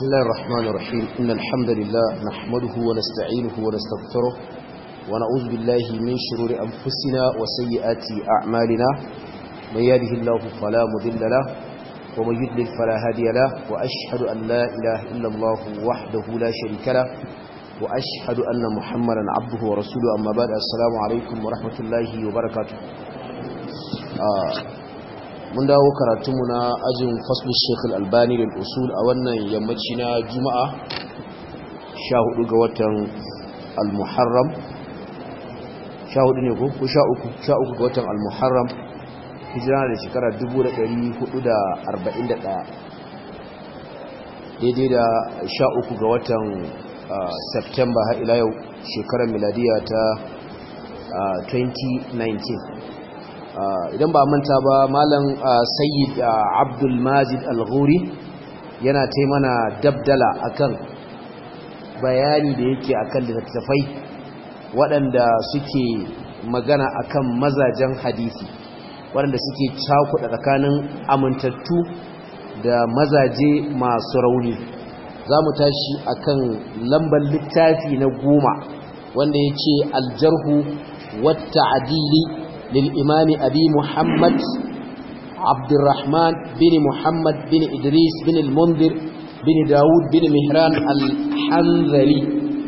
بسم الله الرحمن الرحيم إن الحمد لله نحمده ونستعينه ونستغفره ونعوذ بالله من شرور أنفسنا وسيئات أعمالنا من يهده الله فلا مضل له ومن يضلل فلا هادي له وأشهد أن لا إله إلا الله وحده لا شريك له وأشهد أن محمدا عبده ورسوله أما بعد السلام عليكم ورحمة الله وبركاته آه mun dawo karatunmu na ajin faslun shekul albani da usul a wannan yammaci na juma'a 14 ga watan al-muharram 14 ne ko 13 13 ga watan al-muharram hijira da shekara 1441 daidai da 13 ga watan september har ila yau shekarar miladiya ta 2019 idan ba manta ba malam sayyid abdul majid al-ghuri yana ta mana dabdala akan bayani da yake akan littattafai waɗanda suke magana akan mazajen hadisi waɗanda suke cakuɗa tsakanin amintattu da mazaje masu rauni za mu tashi akan lambar littafi na goma wanda ya ce aljarhu wata adili للإمام أبي محمد عبد الرحمن بن محمد بن إدريس بن المنذر بن داود بن مهران الحنظلي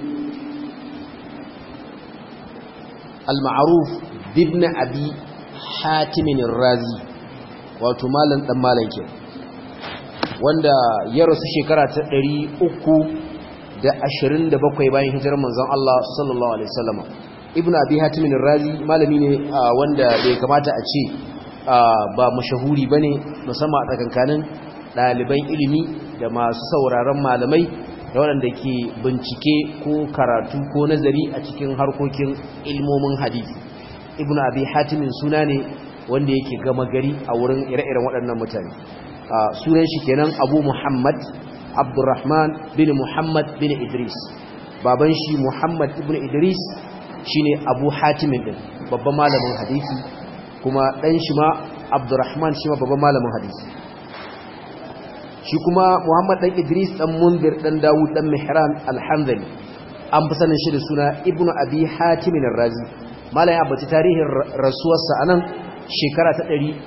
المعروف بابن أبي حاتم الرازي وتمالا تمالا كي wanda ya rasu shekara ta 327 bayan hijirar manzon Allah sallallahu alaihi wasallam ibn abi hatim razi malami ne wanda bai kamata a ce ba mashahuri bane musamman a tsakankanin ɗaliban ilimi da masu sauraron malamai da waɗanda ke bincike ko karatu ko nazari a cikin harkokin ilmomin hadisi ibn abi hatim suna ne wanda yake gama gari a wurin ire-iren waɗannan mutane sunan shi kenan abu muhammad abdurrahman bin muhammad bin idris baban shi muhammad ibn idris shine Abu Hatim din babban malamin hadisi kuma dan shi ma Abdurrahman shi ma babban malamin hadisi shi kuma Muhammad dan Idris dan Munzir dan Dawud dan Mihran al-Hanzali an fi sanin shi da suna Ibn Abi Hatim ar-Razi malai abaci tarihin rasuwarsa anan shekara ta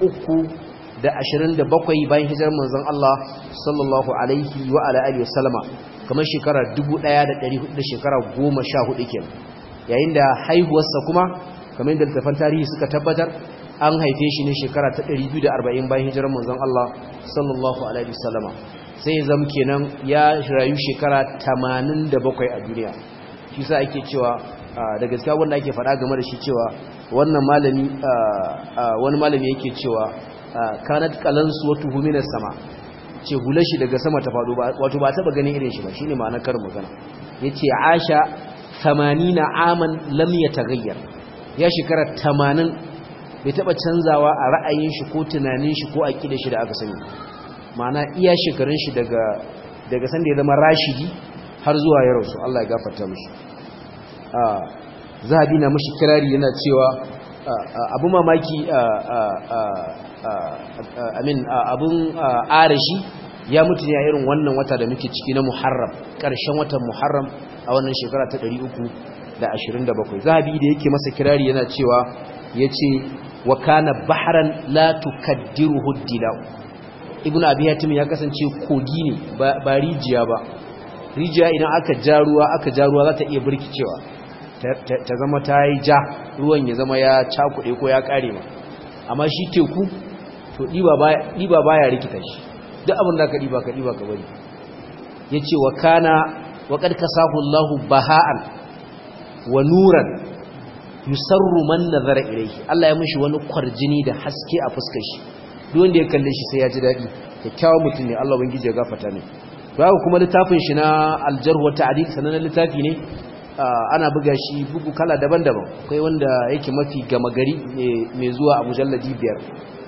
327 bayan hijirar manzon Allah sallallahu alaihi wa ala alihi wasallama kamar shekara 1400 da shekara 14 kenan yayin da haihuwarsa kuma kamar yadda littafan tarihi suka tabbatar an haife shi ne shekara ta 240 bayan hijirar manzon Allah sallallahu alaihi wasallama sai zam kenan ya rayu shekara 87 a duniya shi sa ake cewa da gaskiya wanda ake faɗa game da shi cewa wannan malami wani malami yake cewa kanat qalansu wa tuhumina sama ce hular shi daga sama ta faɗo wato ba taba ganin irin shi ba shine ma'anar karin magana yace Aisha 80 aman lam yataghayyar ya shekara 80 bai taba canzawa a ra'ayin shi ko tunanin shi ko aqidar shi da aka sani ma'ana iya shekarun shi daga daga sanda ya zama rashidi har zuwa ya rasu Allah ya gafarta mishi ah zahabi na mishi kirari yana cewa abu mamaki amin abun arashi ya mutu ne a irin wannan wata da muke ciki na muharram ƙarshen watan muharram a wannan shekara ta 327 zahabi da yake masa kirari yana cewa ya ce wa kana baharan la tukaddiruhu dilau ibn abi hatim ya kasance kogi ne ba rijiya ba rijiya idan aka ja ruwa aka ja ruwa za ta iya birkicewa ta zama ta yi ja ruwan ya zama ya cakuɗe ko ya ƙare ma amma shi teku to ɗiba baya rikita shi duk abin da ka ɗiba ka ɗiba ka bari ya ce wa kana wa ƙarƙa sahullahu baha'an wa nuran yusarru man nazara ilaihi Allah ya mishi wani kwarjini da haske a fuskar shi duk wanda ya kalle shi sai ya ji daɗi kyakkyawan mutum ne Allah ubangiji ya gafarta ne to haka kuma littafin shi na aljarh wa ta'dil sanan littafi ne ana buga shi bugu kala daban-daban akwai wanda yake mafi gama gari mai zuwa a mujalladi biyar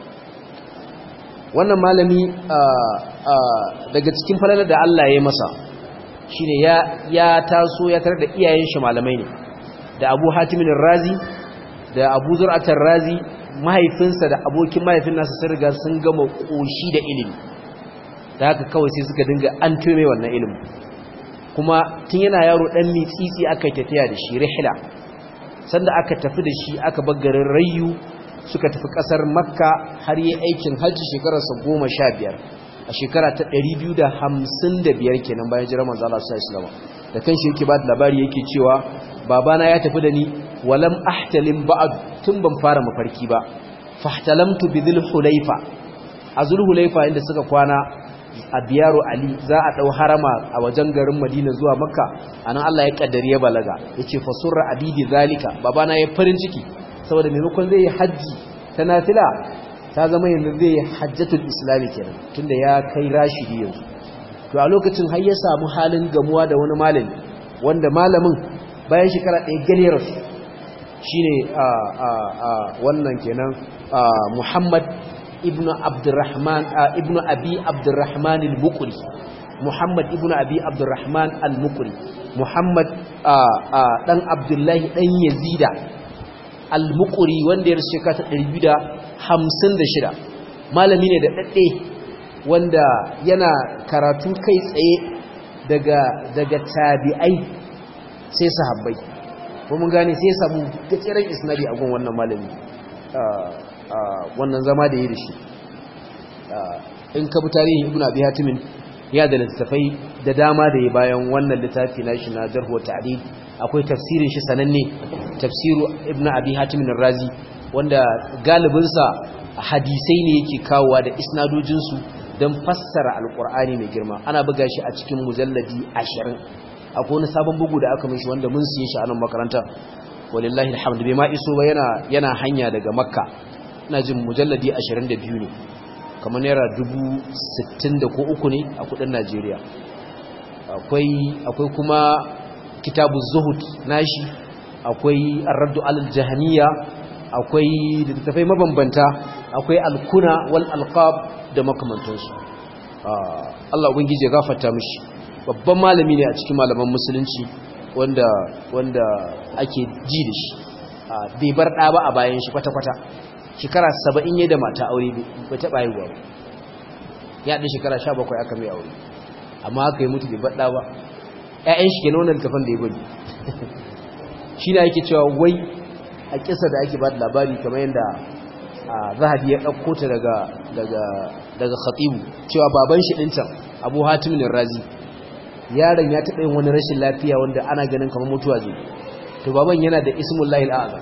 wannan malami daga cikin falalar da Allah ya yi masa shine ya ya taso ya tarar da iyayen shi malamai ne da Abu Hatim razi da Abu Zur'atar razi mahaifinsa da abokin mahaifin nasa sun riga sun gama koshi da ilimi da haka kawai sai suka dinga an tume wannan ilimin kuma tun yana yaro dan mitsitsi aka tafiya da shi rihla sanda aka tafi da shi aka garin rayu suka tafi kasar makka har yi aikin hajji shekararsa goma sha biyar a shekara ta ɗari biyu da hamsin da biyar kenan bayan jiran manzo Allah sallallahu alaihi da kanshi yake ba da labari yake cewa babana ya tafi da ni walam ahtalim ba'd tun ban fara mafarki ba fahtalamtu bi dhul hulaifa a dhul hulaifa inda suka kwana a biyaru ali za a dau harama a wajen garin madina zuwa makka anan Allah ya kaddari ya balaga yace fasurra abidi zalika babana ya farin ciki saboda maimakon zai yi hajji ta nafila ta zama yanzu zai yi hajjatul islami kenan tunda ya kai rashidi yanzu to a lokacin har ya samu halin gamuwa da wani malami wanda malamin bayan shekara ɗaya gane rasu shine wannan kenan muhammad ibnu abdurrahman ibnu abi abdurrahman al-muqri muhammad ibnu abi abdurrahman al-muqri muhammad dan abdullahi dan yazida al-muqri wanda ya rasu shekara ta 256 malami ne da dadde wanda yana karatu kai tsaye daga daga tabi'ai sai sahabbai ko mun gane sai samu gatsiran isnadi a gun wannan malami wannan zama da yi da shi in ka bi tarihin ibnu abi hatimin ya da littafai da dama da ya bayan wannan littafi na shi na jarh wa ta'dil akwai tafsirin shi sananne tafsiru ibnu abi hatimin razi wanda galibinsa hadisai ne yake kawowa da isnadojinsu don fassara alkur'ani mai girma ana buga shi a cikin mujalladi ashirin akwai wani sabon bugu da aka mishi wanda mun siye shi a nan makaranta walillahi alhamdu bai ma iso ba yana yana hanya daga makka ina jin mujalladi ashirin da biyu ne kamar naira dubu sittin da ko uku ne a kudin najeriya akwai akwai kuma kitabu zuhud nashi akwai arraddu alal jahaniya akwai littattafai mabambanta akwai alkuna wal alqab da makamantansu Allah ubangiji ya gafarta mishi babban malami ne a cikin malaman musulunci wanda wanda ake ji da shi bai bar ɗa ba a bayan shi kwata-kwata shekara saba'in ya da mata aure bai taɓa yi ba ya ɗin shekara sha bakwai aka mai aure amma haka yi mutu bai bar ɗa ba ‘ya'yan shi ke na wannan littafin da ya gwani shi na yake cewa wai a kisa da ake ba da labari kamar yadda zahabi ya ɗauko ta daga daga daga khatibu cewa baban shi ɗin can abu hatimin razi yaron ya taɓa yin wani rashin lafiya wanda ana ganin kamar mutuwa zai to baban yana da ismullahi al'azam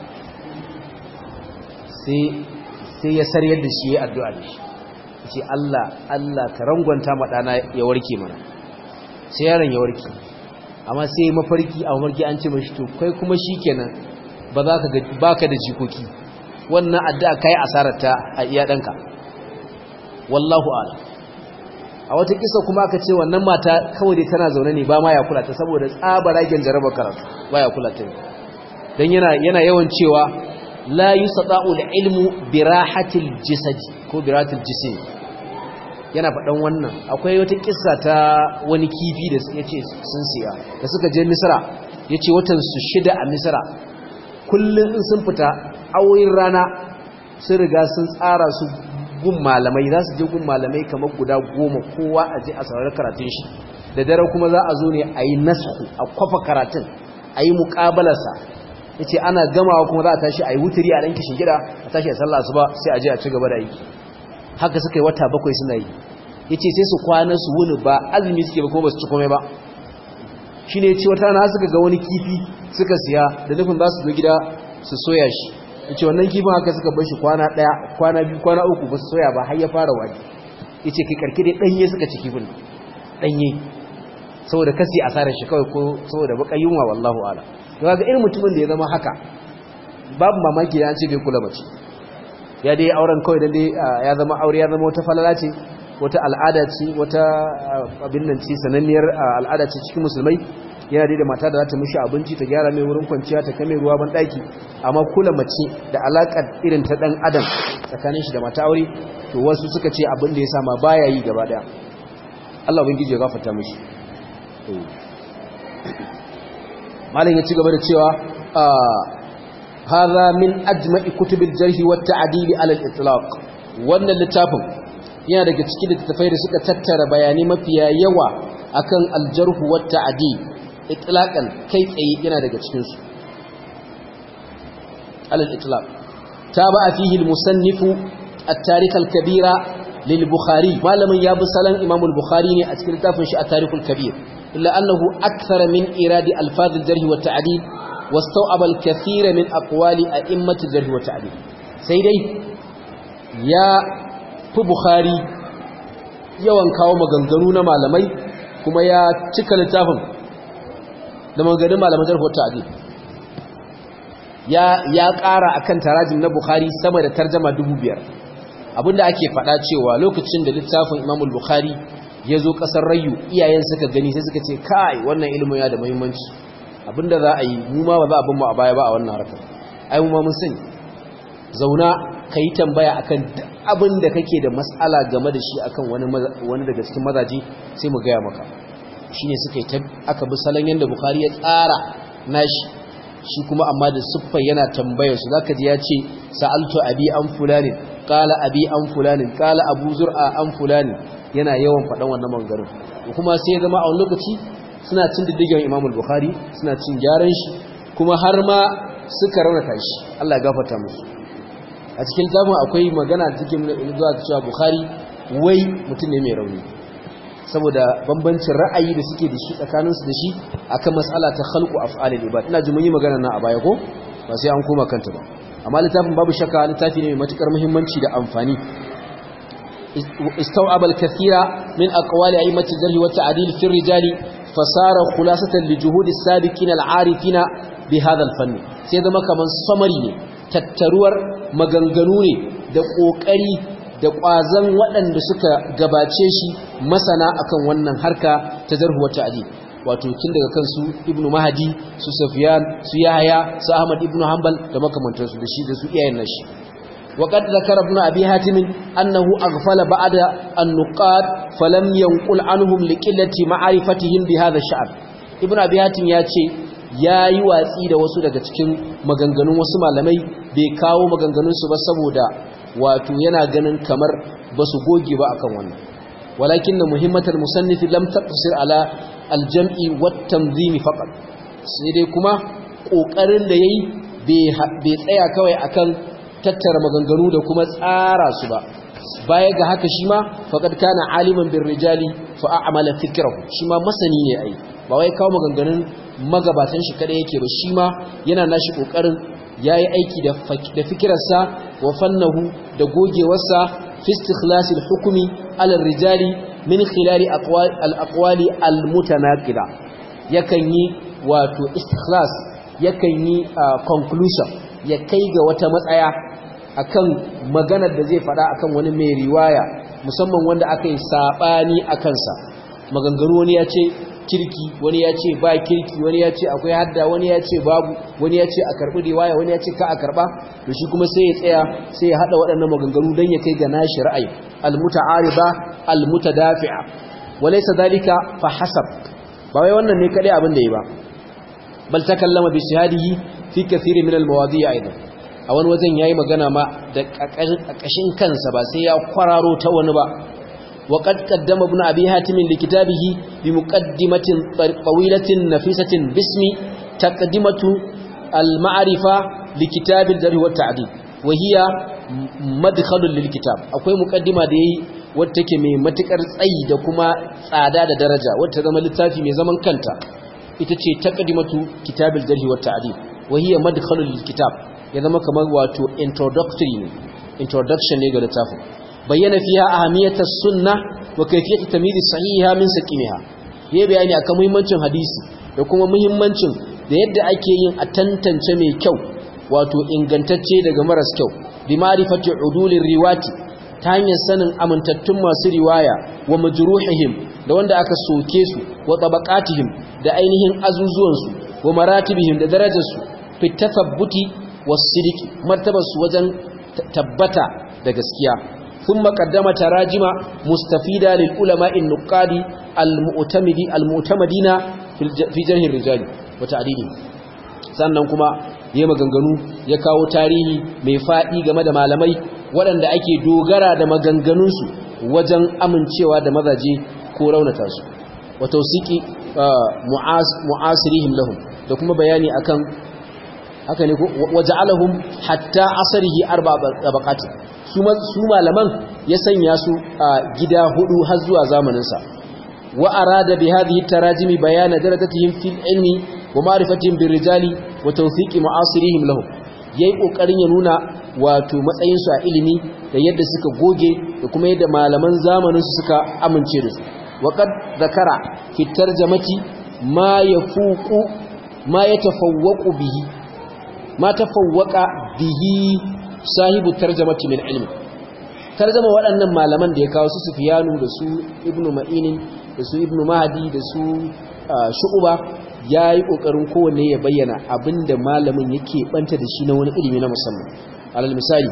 sai sai ya saryar da shi ya addu'a da shi ce Allah Allah ka rangwanta ma ɗana ya warke mana sai yaron ya warke amma sai mafarki a mafarki an ce mashi to kai kuma shikenan ba za ka baka da jikoki wannan addu'a kai asarar ta a iya danka wallahu a'lam a wata kisa kuma aka ce wannan mata kawai dai tana zaune ne ba ma ya kula ta saboda tsabaragen jarabar karatu ba ya kula ta dan yana yana yawan cewa la yusada'u al-ilmu bi rahatil jasad ko bi rahatil jism yana faɗan wannan akwai wata kissa ta wani kifi da yace sun siya da suka je Misra yace watan su shida a Misra kullun in sun fita awoyin rana sun riga sun tsara su gun malamai za su je gun malamai kamar guda goma kowa a je a saurari karatun shi da dare kuma za a zo ne a yi nasku a kwafa karatun a yi muƙabalarsa ya ce ana gamawa kuma za a tashi a yi wuturi a ɗanki shingida a tashi a sallah su ba sai a je a ci gaba da aiki haka suka yi wata bakwai suna yi ya ce sai su kwana su wuni ba azumi suke ba kuma ba su ci komai ba shi ne ce wata rana suka ga wani kifi suka siya da nufin za su zo gida su soya shi yace wannan kifin haka suka bar shi kwana daya kwana biyu kwana uku ba su soya ba har ya fara wani yace kai karke dai danye suka ci kifin danye saboda kasi asarar shi kawai ko saboda baka yunwa wallahu ala to kaga irin mutumin da ya zama haka babu mamaki da an ce bai kula mace ya dai auren kawai dan dai ya zama aure ya zama wata falala ce wata al'ada ce wata abin nan ce sananniyar al'ada ce cikin musulmai yana dai da mata da za ta mishi abinci ta gyara mai wurin kwanciya ta kame ruwa ban daki amma kula mace da alakar irin ta dan adam tsakanin shi da mata aure to wasu suka ce abin da ya sama baya yi gaba daya Allah ubangiji ya gafarta mishi malam ya ci gaba da cewa hadha min ajma'i kutubil jarh wa ta'dil ala al-itlaq wannan littafin yana daga cikin littattafai da suka tattara bayanai mafiya yawa akan aljarhu wa ta'di itlaqan kai tsaye yana daga cikin su alal itlaq taba fihi al-musannif at-tarikh al-kabira lil bukhari malamin ya bi salan imam al-bukhari ne a cikin littafin shi at-tarikh al-kabir illa annahu akthar min iradi alfaz al-jarh wa ta'dil wastaw'aba al-kathira min aqwali a'immat al-jarh wa ta'dil sai dai ya fi bukhari yawan kawo maganganu na malamai kuma ya cika littafin da maganganun malaman jarh wa ta'dil ya ya ƙara akan tarajim na bukhari sama da tarjama 5000 abinda ake faɗa cewa lokacin da littafin Imam al-Bukhari ya zo ƙasar Rayu iyayen suka gani sai suka ce kai wannan ilimin ya da muhimmanci abinda za a yi mu ma ba za a bin mu a baya ba a wannan harkar ai mu ma mun sani zauna kai tambaya akan duk abin da kake da mas'ala game da shi akan wani wani daga cikin mazaji sai mu gaya maka shine suka yi aka bi salon yanda Bukhari ya tsara nashi shi kuma amma da siffa yana tambayar su zaka ji ya ce sa'altu abi an fulani qala abi an fulani qala abu zur'a an fulani yana yawan faɗan wannan mangarin kuma sai ya zama a wani lokaci suna cin diddigen Imam al-Bukhari suna cin gyaran shi kuma har ma suka raunata shi Allah ya gafarta musu a cikin zamu akwai magana cikin zuwa cewa Bukhari wai mutum ne mai rauni saboda bambancin ra'ayi da suke da shi tsakaninsu da shi akan mas'ala ta khalqu af'alil ibad ina ji mun yi magana na a baya ko ba sai an koma kanta ba amma littafin babu shakka littafi ne mai matukar muhimmanci da amfani استوعب الكثير من أقوال أئمة الجرح والتعديل في الرجال فصار خلاصة لجهود السابقين العارفين بهذا الفن سيدا ما كمان صمري تتروار مغنغنوني da ƙoƙari da ƙwazon waɗanda suka gabace shi masana akan wannan harka ta zarhu wata adi wato tun daga kansu ibnu mahadi su safiyan su yahaya su ahmad ibnu hanbal da makamantansu da shi da su iyayen nashi وقد ذكر ابن أبي هاتم أنه أغفل بعد النقاد فلم ينقل عنهم لقلة معرفتهم بهذا الشعب ابن أبي هاتم ياتي ya yi watsi da wasu daga cikin maganganun wasu malamai bai kawo maganganunsu ba saboda wato yana ganin kamar ba su goge ba akan wannan walakin na muhimmatar musannifi lam taqsir ala aljam'i wat tanzimi faqat sai dai kuma kokarin da yayi bai tsaya kawai akan tattara maganganu da kuma tsara su ba baya ga haka shi ma faqad kana aliman bir rijali fa a'mala fikrahu shi ma masani ne ai ba wai kawo maganganun magabatan shi kada yake ba shi ma yana nashi kokarin yayi aiki da da fikirarsa wa fannahu da gogewarsa fi istikhlas al-hukmi ala rijali min khilal al-aqwali al-mutanaqida yakan yi wato istikhlas yakan yi conclusion ya kai ga wata matsaya akan maganar da zai fada akan wani mai riwaya musamman wanda aka yi sabani akan sa maganganu wani ya ce kirki wani ya ce ba kirki wani ya ce akwai hadda wani ya ce babu wani ya ce a karbi riwaya wani ya ce ka a karba to shi kuma sai ya tsaya sai ya hada waɗannan maganganu dan ya kai ga nashi ra'ayi al-muta'ariba al-mutadafi'a walaysa dalika fa hasab ba wai wannan ne kadai abin da yi ba bal takallama bi shahadihi fi kathiri min al-mawadi' aidan a wani wajen yayi magana ma da ƙarƙashin kansa ba sai ya kwararo ta wani ba wa qad qaddama ibn abi hatim li kitabihi bi muqaddimatin tawilatin nafisatin bismi taqdimatu al-ma'rifa li kitab al-jarh wa ta'dil wa hiya madkhalun lil kitab akwai muqaddima da yayi wacce take mai matukar tsayi da kuma tsada da daraja wacce zama littafi mai zaman kanta ita ce taqdimatu kitab al-jarh wa ta'dil wa hiya madkhalun lil kitab ya zama kamar wato introductory ne introduction ne ga littafin bayyana fiha ahamiyata sunna wa kayfiyat tamyiz sahiha min saqimiha yayi bayani akan muhimmancin hadisi da kuma muhimmancin da yadda ake yin a tantance mai kyau wato ingantacce daga maras kyau bi ma'rifati udulir riwati ta hanyar sanin amintattun masu riwaya wa majruhihim da wanda aka soke su wa tabaqatihim da ainihin azuzuwansu wa maratibihim da darajarsu fi tathabbuti wasidiki martabarsu wajen tabbata da gaskiya ثم قدم تراجم مستفيدة للعلماء النقاد المؤتمدي المؤتمدين في جرح الرجال وتعديله sannan kuma ya maganganu ya kawo tarihi mai faɗi game da malamai waɗanda ake dogara da maganganunsu wajen amincewa da mazaje ko raunata su wa tawsiki mu'asirihim lahum da kuma bayani akan haka ne waja'alahum hatta asarihi arba tabaqatin su su malaman ya sanya su a gida hudu har zuwa zamanin sa wa arada bi hadhihi tarajimi bayana daradatihim fil ilmi wa ma'rifatihim bir rijali wa tawfiqi mu'asirihim lahum yayi kokarin ya nuna wato matsayin su a ilimi da yadda suka goge da kuma yadda malaman zamanin su suka amince da su wa qad zakara fi tarjamati ma yafuqu ma yatafawwaqu bihi ma tafawwaka bihi sahibu tarjamati min ilmi tarjama waɗannan malaman da ya kawo su Sufyanu da su Ibn Ma'inin da su Ibn Mahdi da su Shu'ba yayi kokarin kowanne ya bayyana abinda malamin yake banta da shi na wani ilimi na musamman alal misali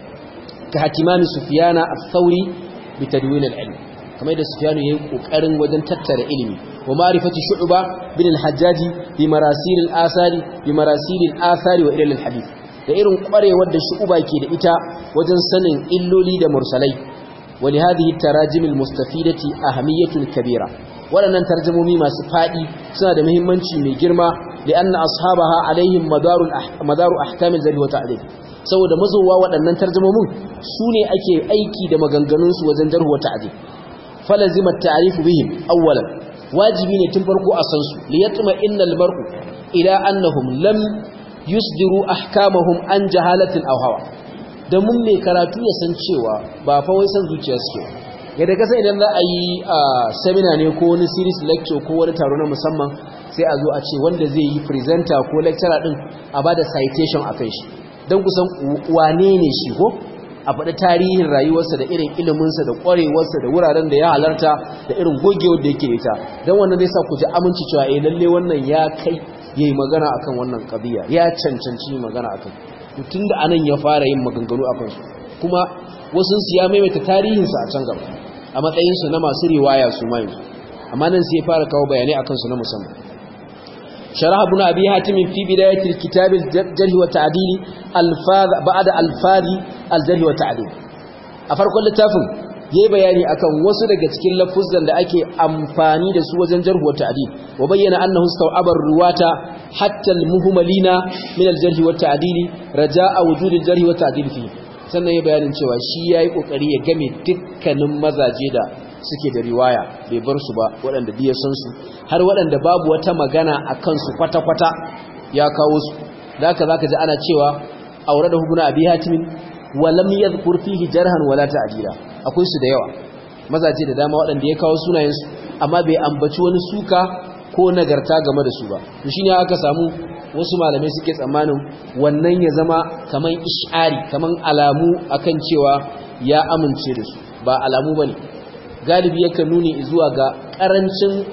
ka hatimani Sufyana al-Thawri bi tadwin al-ilm kamar da Sufyanu yayi kokarin wajen tattara ilimi wa ma'rifati Shu'ba bin al-Hajjaj bi marasil al-athari bi marasil al-athari wa ilal al-hadith da irin kwarewar da Shu'ba ke da ita wajen sanin illoli da mursalai wa li hadhihi tarajim al-mustafidati ahamiyatun kabira waɗannan tarjumomi masu fadi suna da muhimmanci mai girma li'anna ashabaha alaihim madarul madaru ahkam al-jarh wa ta'dil saboda mazowa waɗannan tarjumomin su ne ake aiki da maganganunsu wajen jarh wa ta'dil falazima at-ta'rif bihim awwalan wajibi ne tun farko a san su li yatma innal mar'u ila annahum lam yusdiru ahkamahum an jahalatin aw hawa da mun mai karatu ya san cewa ba fa wai san zuciya suke yadda kasa idan za a yi seminar ne ko wani series lecture ko wani taro na musamman sai a zo a ce wanda zai yi presenter ko lecturer din a bada citation akan shi don kusan wane ne shi ko a faɗi tarihin rayuwarsa da irin iliminsa da ƙwarewarsa da wuraren da ya halarta da irin gogewar da yake ita don wannan zai sa ku ji aminci cewa eh lalle wannan ya kai ya yi magana akan wannan ƙabiya ya cancanci magana akan tun da anan ya fara yin maganganu akan su kuma wasu su ya maimaita tarihinsa a can gaba a matsayinsu na masu riwaya su ma yanzu amma nan sai ya fara kawo bayanai akan su na musamman شرح ابن أبي هاتم في بداية الكتاب الجرح والتعديل الفاظ بعد الفاظ الجرح والتعديل أفرق اللتافن yayi bayani akan wasu daga cikin lafuzan da ake amfani da su wajen jarh wa ta'dil wa bayyana annahu staw'aba ruwata hatta al-muhmalina min al-jarh wa ta'dil raja'a wujud al-jarh wa ta'dil fi sannan yayi bayanin cewa shi yayi kokari ya game dukkanin mazaje da suke da riwaya bai bar su ba waɗanda biya san su har waɗanda babu wata magana a kansu kwata-kwata ya kawo su da haka za ka ji ana cewa aure da hukuna abi hatimin walam yadhkur fihi jarhan wala ta'dila akwai su da yawa mazaje da dama waɗanda ya kawo sunayen su amma bai ambaci wani suka ko nagarta game da su ba to shine aka samu wasu malamai suke tsammanin wannan ya zama kaman ish'ari kaman alamu akan cewa ya amince da su ba alamu bane galibi yakan nuni zuwa ga karancin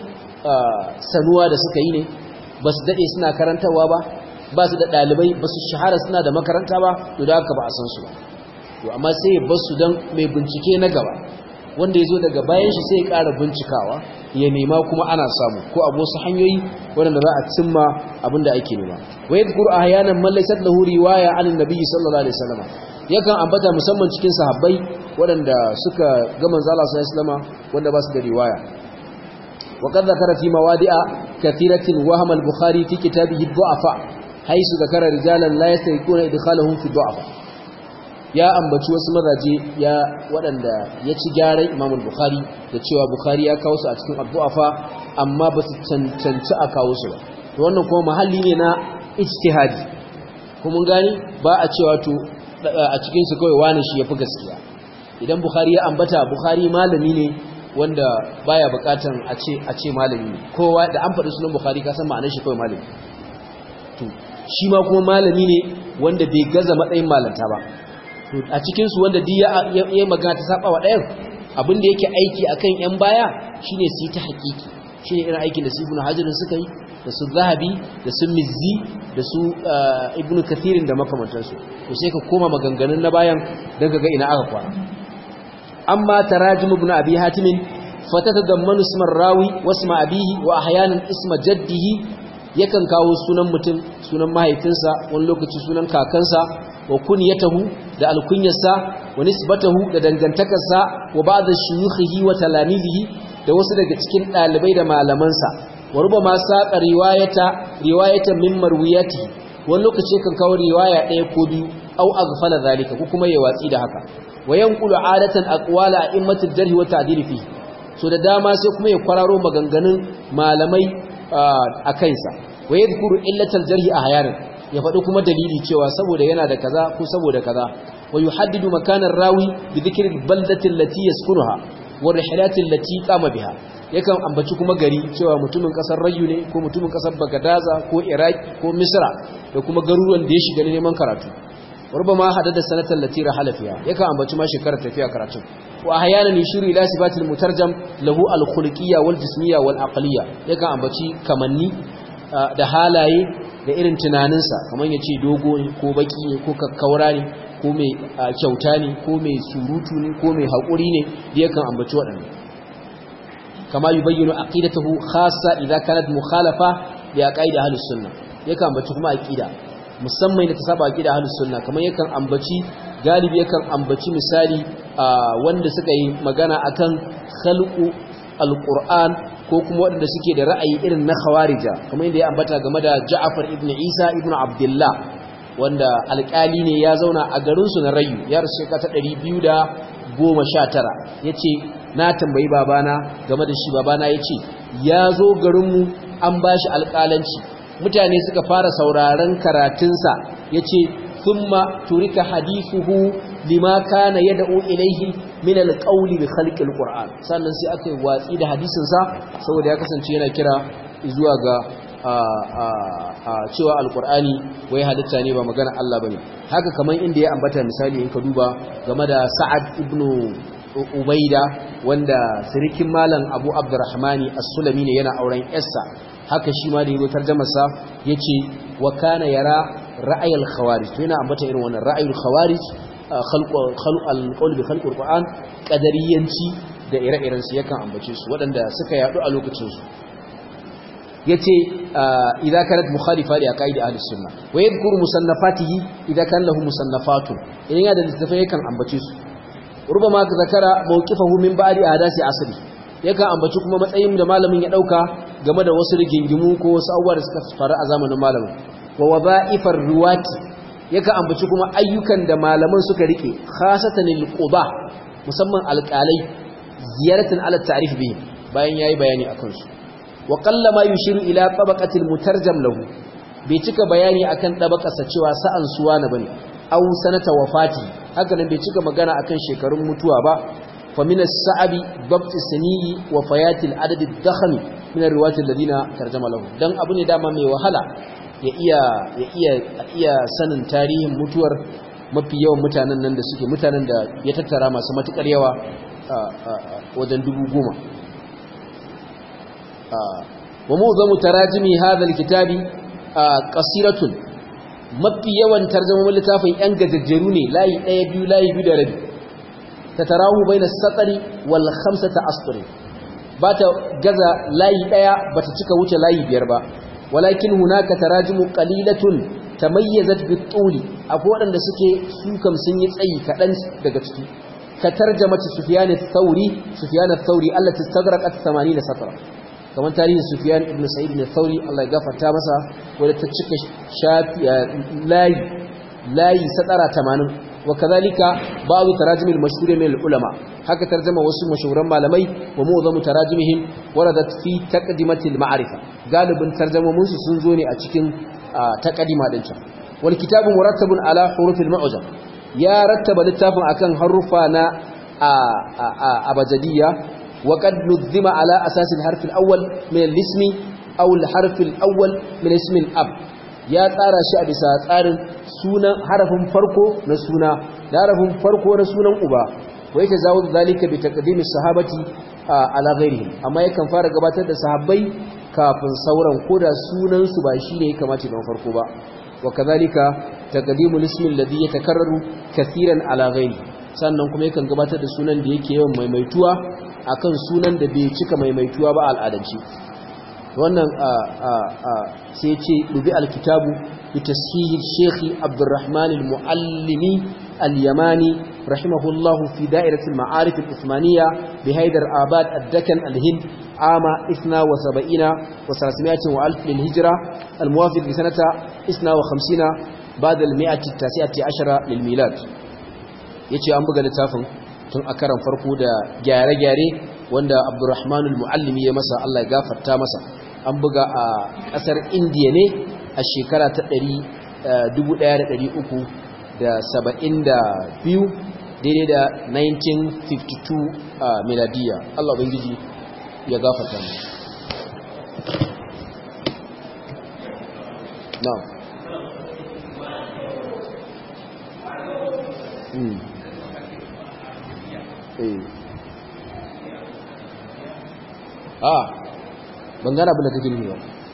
sanuwa da suka yi ne ba su daɗe suna karantarwa ba ba su da ɗalibai ba su shahara suna da makaranta ba to da haka ba a san su ba to amma sai ya basu don mai bincike na gaba wanda ya zo daga bayan shi sai ya ƙara bincikawa ya nema kuma ana samu ko abu wasu hanyoyi waɗanda za a cimma abin da ake nema wa yadhkur ahyanan man laysa lahu riwaya an annabi sallallahu alaihi wasallam yakan ambata musamman cikin sahabbai waɗanda suka ga manzo Allah sallallahu alaihi wasallam wanda ba su da riwaya وقد ذكر في مواضع كثيرة وهم البخاري في كتابه الضعفاء حيث ذكر رجالا لا يستيقون إدخالهم في الضعفاء ya ambaci wasu mazaje ya waɗanda ya ci gyaran Imam Bukhari da cewa Bukhari ya kawo su a cikin addu'afa amma ba su cancanci a kawo su ba to wannan kuma mahalli ne na ijtihadi kuma mun gani ba a cewa to a cikin su kawai wani shi yafi gaskiya idan Bukhari ya ambata Bukhari malami ne wanda baya bukatan a ce a ce malami ne kowa da an faɗi sunan bukhari ka san ma'anar shi kawai malami to shi ma kuma malami ne wanda bai gaza matsayin malanta ba to a cikin su wanda duk ya ya magana ta saba wa ɗayan abin da yake aiki akan yan baya shine su yi ta hakiki shine irin aikin da su ibnu hajar suka yi da su zahabi da su mizzi da su ibnu kathirin da makamantansu to sai ka koma maganganun na bayan daga ga ina aka kwana أما تراجم ابن أبي هاتم فتتضمن اسم الراوي واسم أبيه وأحيانا اسم جده yakan kawo sunan mutum sunan mahaifinsa wani lokaci sunan kakansa wa kunyatahu da alkunyarsa wa nisbatahu da dangantakarsa wa ba'd shuyukhihi wa talamizihi da wasu daga cikin dalibai da malamansa wa rubama saqa riwayata riwayatan min marwiyati wani lokaci kan kawo riwaya ɗaya ko biyu au aghfala zalika ko kuma ya watsi da haka wa yanqulu adatan aqwala a'immatil jarh wa ta'dil fi so da dama sai kuma ya kwararo maganganun malamai a kansa wa yadhkuru illatal jarh ahyanan ya faɗi kuma dalili cewa saboda yana da kaza ko saboda kaza wa yuhaddidu makanar rawi bi dhikri al-baldati allati yaskunuha wa rihlati allati qama biha yakan ambaci kuma gari cewa mutumin kasar Rayu ne ko mutumin kasar Bagadaza ko Iraki ko Misra da kuma garuruwan da ya shiga neman karatu rubama hadada sanatan lati rahala fiha yakan ambaci ma shekarar tafiya karatu wa ahyanan yushiru ila sifatil mutarjam lahu al-khuluqiyya wal jismiyya wal aqliyya yakan ambaci kamanni da halaye da irin tunaninsa kamar ya ce dogo ne ko baki ne ko kakkaura ne ko mai kyauta ne ko mai surutu ne ko mai haƙuri ne da yakan ambaci waɗanda kama yi bayyano aqidatahu khassa idza kanat mukhalafa li aqaidi ahlus sunna yakan ambaci kuma aqida musamman da ta saba aqida ahlus sunna kamar yakan ambaci galibi yakan ambaci misali wanda suka yi magana akan khalqu alquran ko kuma waɗanda suke da ra'ayi irin na khawarija kamar yadda ya ambata game da Ja'far ibn Isa ibn Abdullah wanda alƙali ne ya zauna a garin su na Rayu ya rasu shekara ta 219 yace na tambayi babana game da shi babana yace ya zo garin mu an bashi alƙalanci mutane suka fara sauraron karatunsa yace thumma turika hadithuhu lima kana yad'u ilayhi min alqawli bi khalqi alquran sannan sai aka yi watsi da hadisin sa saboda ya kasance yana kira zuwa ga cewa alqurani wai halitta ne ba magana Allah bane haka kaman inda ya ambata misali in ka duba game da Sa'ad ibn Ubaida wanda sirikin malam Abu Abdurrahmani As-Sulami ne yana auren yarsa haka shi ma da yazo tarjumar sa yace wa kana yara ra'ayil khawarij to yana ambata irin wannan ra'ayil khawarij alƙawar da khalƙar ƙwa'an ƙadariyanci da ire-iren su yakan ambace su waɗanda suka yaɗu a lokacinsu ya ce idan kanat mukhalifa da aqaidi ahlus sunna wa yadhkuru musannafatihi idan kan lahu musannafatun idan ya da littafai yakan ambace su rubama zakara mawqifahu min ba'di ahadasi asri yakan ambaci kuma matsayin da malamin ya dauka game da wasu rigingimu ko wasu abubuwa da suka faru a zamanin malamin wa wadha'ifar riwati yakan ambaci kuma ayyukan da malaman suka rike khasatan lil-quba musamman alƙalai ziyaratan ala ta'rif bihim bayan yayi bayani akan su wa qallama yushiru ila tabaqatil mutarjam lahu bai cika bayani akan tabaqarsa cewa sa'an suwa na bane aw sanata wafati haka nan bai cika magana akan shekarun mutuwa ba fa min as-sa'abi dabt saniyi wa fayatil adad ad-dakhmi min ar-riwayat alladhina tarjama lahu dan abu ne dama mai wahala ya iya ya iya iya sanin tarihin mutuwar mafi yawan mutanen nan da suke mutanen da ya tattara masu matukar yawa wajen dubu goma wa mu'zamu tarajimi hadha alkitabi qasiratun mafi yawan tarjumomin littafin yan gajejjeru ne layi ɗaya biyu layi biyu da rabi tatarahu baina satari wal khamsata astri bata gaza layi ɗaya bata cika wuce layi biyar ba walakin hunaka tarajimu qalilatun tamayyazat bit-tuli akwai wadanda suke su kam sun yi tsayi kadan daga ciki ka tarjamata sufyan ath-thauri sufyan ath-thauri allati istagraqat 80 satra kamar tarihin sufyan ibn sa'id ath-thauri Allah ya gafarta masa wanda ta cika shafi layi layi satara 80 wa kadhalika ba'd tarajim al-mashhur min al-ulama haka tarjama wasu mashuhuran malamai wa mu'zamu tarajimihim waradat fi taqdimati al-ma'rifa galibin tarjamomin su sun zo ne a cikin taqdima din can wal kitabu murattabun ala hurufil mu'jam ya rattaba littafin akan harufa na abajadiyya wa qad nuzima ala asas al-harf al-awwal min al-ismi aw al-harf al-awwal min ismi al-ab ya tsara shi a bisa tsarin sunan harafin farko na suna da harafin farko na sunan uba wa yake zawo zalika bi taqdimi sahabati ala ghairihim amma yakan fara gabatar da sahabbai kafin sauran koda sunan su ba shine ya kamata na farko ba wa kadhalika taqdimu ismi alladhi yatakarraru kathiran ala ghairi sannan kuma yakan gabatar da sunan da yake yawan maimaituwa akan sunan da bai cika maimaituwa ba al'adance wannan sai ce dubi alkitabu bi tashihi shekhi abdurrahman al-muallimi اليماني رحمه الله في دائرة المعارف العثمانية بهيدر آباد الدكن الهند عام 72 و300 وألف للهجرة الموافق لسنة 52 بعد المئة التاسعة عشر للميلاد yace an buga littafin tun a karan farko da gyare-gyare wanda Abdurrahman al-Muallimi ya masa Allah ya gafarta masa an buga a kasar Indiya ne a shekara ta 1372 daidai da 1952 a miladiya Allah ubangiji ya gafarta mu na mm eh ah ban gana abin da kake nufi ba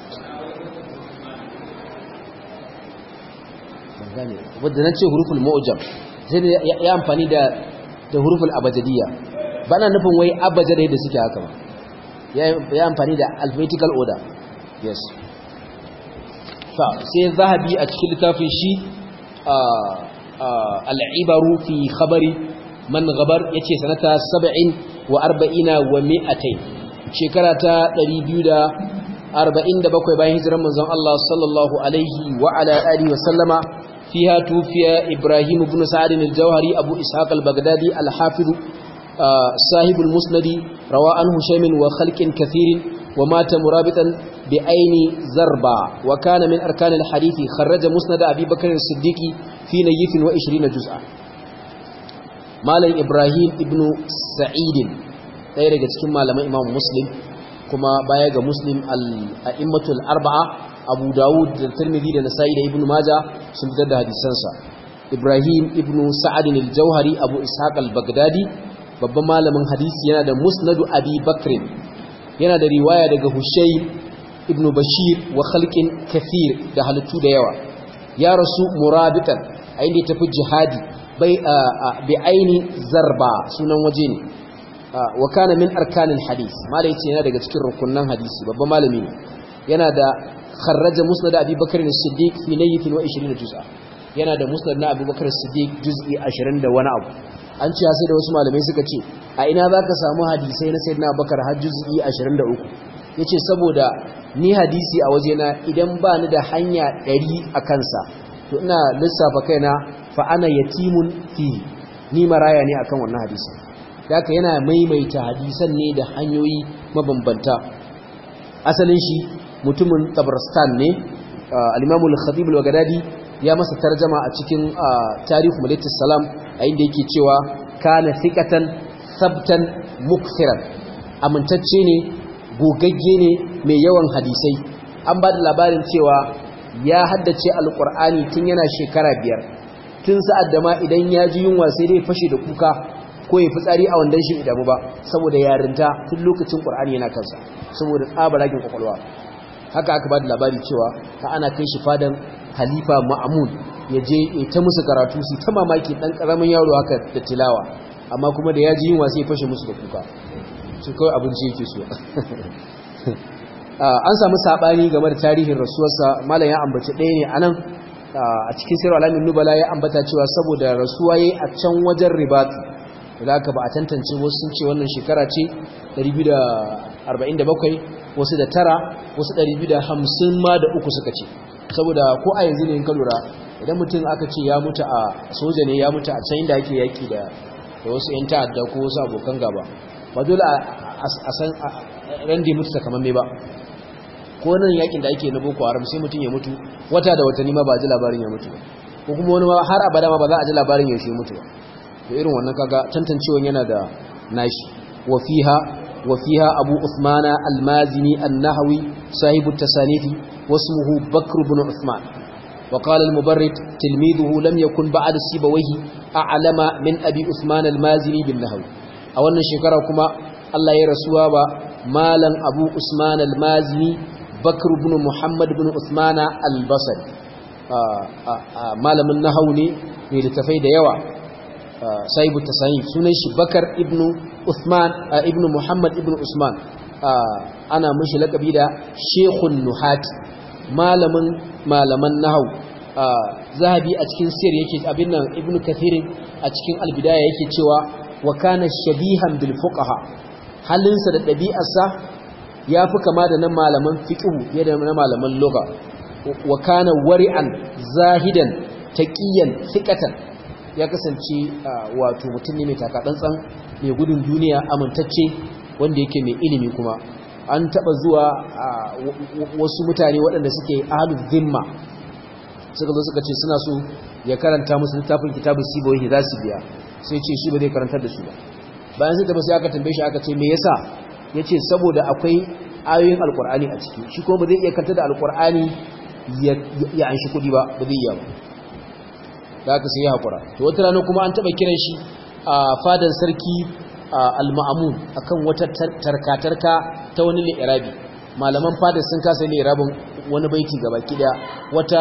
ban gane wadda na ce huruful mu'jam sai da ya amfani da da huruful abajadiyya ba na nufin wai abajadai da suke haka ba ya amfani da alphabetical order yes fa sai zahabi a cikin littafin shi al'ibaru fi khabari man gabar yace sanata 70 wa 40 wa 200 shekara ta 247 bayan hijirar manzon Allah sallallahu alaihi wa ala alihi wa sallama fiha tufiya Ibrahim ibn Sa'd al-Jawhari Abu Ishaq al-Baghdadi al-Hafiz صاحب المسند روى عنه شيم وخلق كثير ومات مرابطا بعين زربا وكان من أركان الحديث خرج مسند أبي بكر الصديق في نيف وعشرين جزءا مالا إبراهيم ابن سعيد ɗaya daga cikin malaman imam muslim kuma baya ga muslim al'immatul arba'a abu dawud da tirmidhi da nasa'i da ibn maja sun fitar da hadisansa ibrahim ibn sa'adin al-jauhari abu ishaq al-baghdadi babban malamin hadisi yana da musnadu abi bakrin yana da riwaya daga hushayn ibn bashir wa khalqin kathir da halittu da yawa ya rasu murabitan a inda ya tafi jihadi bai bi aini zarba sunan waje ne wa kana min arkanil hadis malai yace yana daga cikin rukunnan hadisi babban malami ne yana da kharraja musnad abi bakr as-siddiq fi laythin wa 20 juz'a yana da musnad na abubakar as-siddiq juz'i 20 da wani abu an ce sai da wasu malamai suka ce a ina zaka samu hadisai na sayyidina abubakar har juz'i 23 yace saboda ni hadisi a wajena idan ba ni da hanya 100 a kansa to ina lissafa kaina fa ana yatimun fi ni maraya ne akan wannan hadisi haka yana maimaita hadisan ne da hanyoyi mabambanta asalin shi mutumin tabarstan ne al-imamul khatib al-baghdadi ya masa tarjama a cikin tarihu malitus salam a inda yake cewa kana thiqatan sabtan mukthiran amintacce ne gogagge ne mai yawan hadisai an ba da labarin cewa ya haddace alqur'ani tun yana shekara biyar tun sa'ad da ma idan ya ji yunwa sai dai fashe da kuka ko ya fitsari a wandan shi idamu ba saboda yarinta tun lokacin qur'ani yana kansa saboda tsabarakin kwakwalwa haka aka ba da labari cewa ta ana kai shi fadan halifa ma'amun ya je ya ta musu karatu su ta mamaki dan karamin yaro haka da tilawa amma kuma da ya ji yunwa sai ya fashe musu da kuka su kawai abinci yake so an samu sabani game da tarihin rasuwarsa malam ya ambaci ɗaya ne anan a cikin sirri alamin nubala ya ambata cewa saboda rasuwa yayi a can wajen ribatu da aka ba a tantance wasu sun ce wannan shekara ce 247 wasu da tara wasu 250 ma da uku suka ce saboda ko a yanzu ne in ka lura idan mutum aka ce ya mutu a soja ne ya mutu a can inda ake yaki da wasu 'yan ta'adda ko wasu abokan gaba ba dole a san ran da mutu sakamamme ba ko nan yakin da ake na boko haram sai mutum ya mutu wata da watanni ma ba a ji labarin ya mutu ba ko kuma wani har abada ma ba za a ji labarin yaushe mutu ba da irin wannan kaga tantancewan yana da nashi wa fiha wa fiha abu usmana al-mazini an-nahwi sahibu at-tasanifi wasmuhu bakr ibn usman wa qala al-mubarrid tilmiduhu lam yakun ba'da sibawayhi a'lama min abi usman al-mazini bin nahwi a wannan shekara kuma Allah ya rasuwa ba malam abu usman al-mazini bakr ibn muhammad ibn usman al-basri malamin nahwu ne mai littafai da yawa sahibu tasani sunan shi bakar ibn usman ibn muhammad ibn usman ana mishi lakabi da shekun nuhati malamin malaman nahau zahabi a cikin sir yake abin nan ibnu kathirin a cikin albidaya yake cewa wa kana shabihan bil fuqaha halinsa da ɗabi'arsa ya fi kama da na malaman fiqhu fiye da na malaman lugha wa kana wari'an zahidan taqiyan thiqatan ya kasance wato mutum ne mai takatsantsan mai gudun duniya amintacce wanda yake mai ilimi kuma an taba zuwa wasu mutane waɗanda suke ahlul zimma suka zo suka ce suna so ya karanta musu littafin kitabun sibawi za su biya sai ce shi ba zai karantar da su ba bayan sai tabbata sai aka tambaye shi aka ce me yasa yace saboda akwai ayoyin alkur'ani a ciki shi kuma ba zai iya karanta da alkur'ani ya anshi kudi ba ba zai iya ba da aka sai ya hakura to wata rana kuma an taba kiran shi a fadan sarki al-ma'mun akan wata tarkatarka ta wani li'irabi malaman fadar sun kasa li'irabin wani baiti gaba kida wata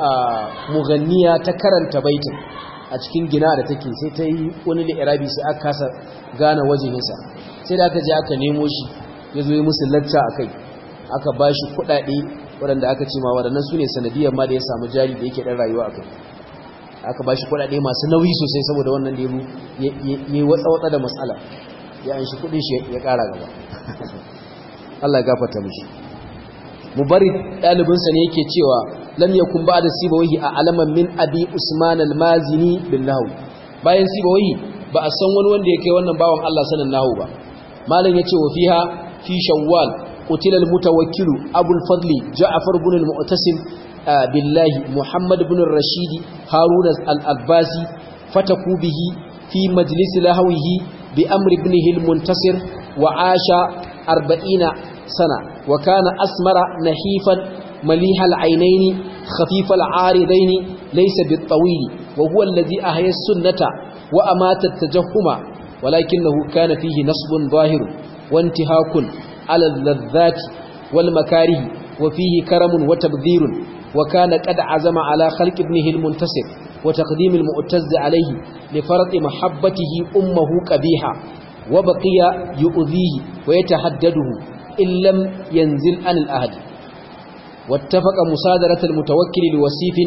muganniya ta karanta baitin a cikin gina da take sai ta yi wani li'irabi sai aka kasa gane wajehinsa sai da aka je aka nemo shi ya zo yi musu lacca a kai aka ba shi kuɗaɗe waɗanda aka ce ma waɗannan su ne sanadiyar ma da ya samu jari da yake ɗan rayuwa a kai aka ba shi kuɗaɗe masu nauyi sosai saboda wannan da ya yi watsa-watsa da matsala ya an shi kuɗin shi ya ƙara gaba Allah ya gafarta mishi mubarid ɗalibinsa ne yake cewa lam yakun ba'da sibawahi a alaman min abi usman al-mazini bil nahwi bayan sibawahi ba a san wani wanda yake wannan bawan Allah sanin nahwu ba malam yace wa fiha fi shawwal qutila al-mutawakkil abu al-fadli ja'far ibn al-mu'tasim billahi muhammad ibn ar-rashid harun al-abbasi fataku bihi fi majlis lahwihi bi amr ibnihi al-muntasir wa asha 40 sana wa kana asmara nahifan مليح العينين خفيف العارضين ليس بالطويل وهو الذي أحيا السنة وأمات التجهم ولكنه كان فيه نصب ظاهر وانتهاك على اللذات والمكاره وفيه كرم وتبذير وكان قد عزم على خلق ابنه المنتصر وتقديم المؤتز عليه لفرط محبته أمه كبيحة وبقي يؤذيه ويتحدده إن لم ينزل عن الأهد واتفق مصادرة المتوكل لوسيف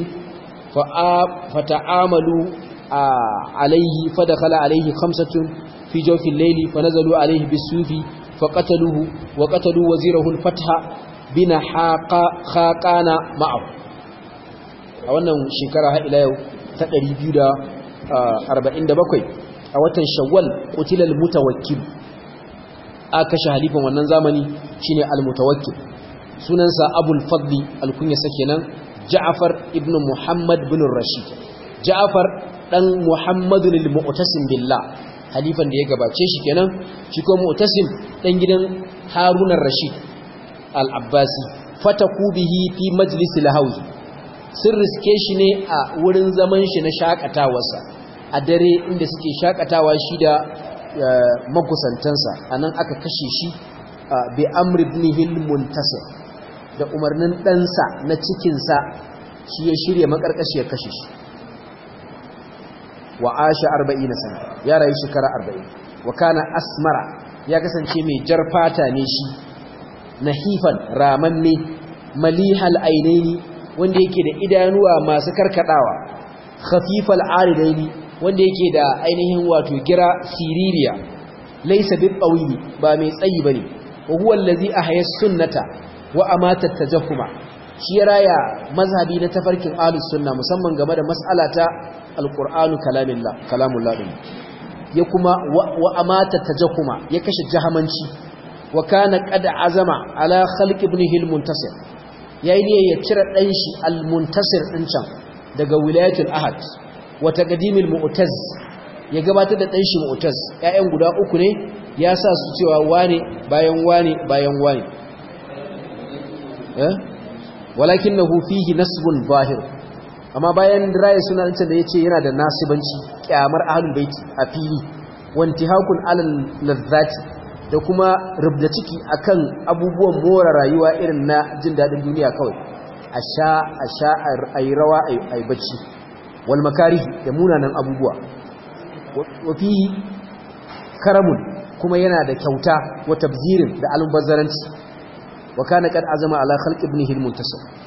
فتعاملوا عليه فدخل عليه خمسة في جوف الليل فنزلوا عليه بالسوف فقتلوه وقتلوا وزيره الفتح بن خاقان معه a wannan shekara har ila yau ta 247 a watan shawwal qutilal mutawakkil aka kashe halifan wannan zamani shine al-mutawakkil sunansa abul fadli alkunyarsa kenan ja'far ibn muhammad bin rashid ja'far dan muhammadun al-mu'tasim billah halifan da ya gabace shi kenan shi ko mu'tasim dan gidan harun rashid al-abbasi fataku bihi fi majlis al-hawi sun riske shi ne a wurin zaman shi na shakatawarsa a dare inda suke shakatawa shi da makusantansa anan aka kashe shi bi amr ibn al-muntasir da umarnin ɗansa na cikinsa shi ya shirya makarkashi ya kashe shi wa asha arba'in na sana ya rayu shekara arba'in wa kana asmara ya kasance mai jar fata ne shi nahifan ramanne malihal ainaini wanda yake da idanuwa masu karkadawa khafifal aridaini wanda yake da ainihin wato gira siririya laysa bil qawili ba mai tsayi bane wa huwa allazi ahya sunnata wa amata tajahuma shi ya raya mazhabi na tafarkin ahlus sunna musamman game da mas'alata alqur'anu kalamillah kalamullah din ya kuma wa amata tajahuma ya kashe jahamanci wa kana qad azama ala khalq ibnihi almuntasir yayi ne ya cire dan shi almuntasir din can daga wilayatul ahad wa taqdimil mu'taz ya gabatar da dan shi mu'taz ƴaƴan guda uku ne ya sa su cewa wane bayan wane bayan wane walakinahu fihi nasbun zahir amma bayan rayi sunan da yace yana da nasibanci kyamar ahlul baiti a fili wantihakun alal ladzati da kuma rubda ciki akan abubuwan more rayuwa irin na jin dadin duniya kawai a sha a sha ayi rawa ayi bacci wal makarih da munanan abubuwa wa fihi karamun kuma yana da kyauta wa tabzirin da almubazzaranci wa kana kad azama ala khalq ibnihi almuntasir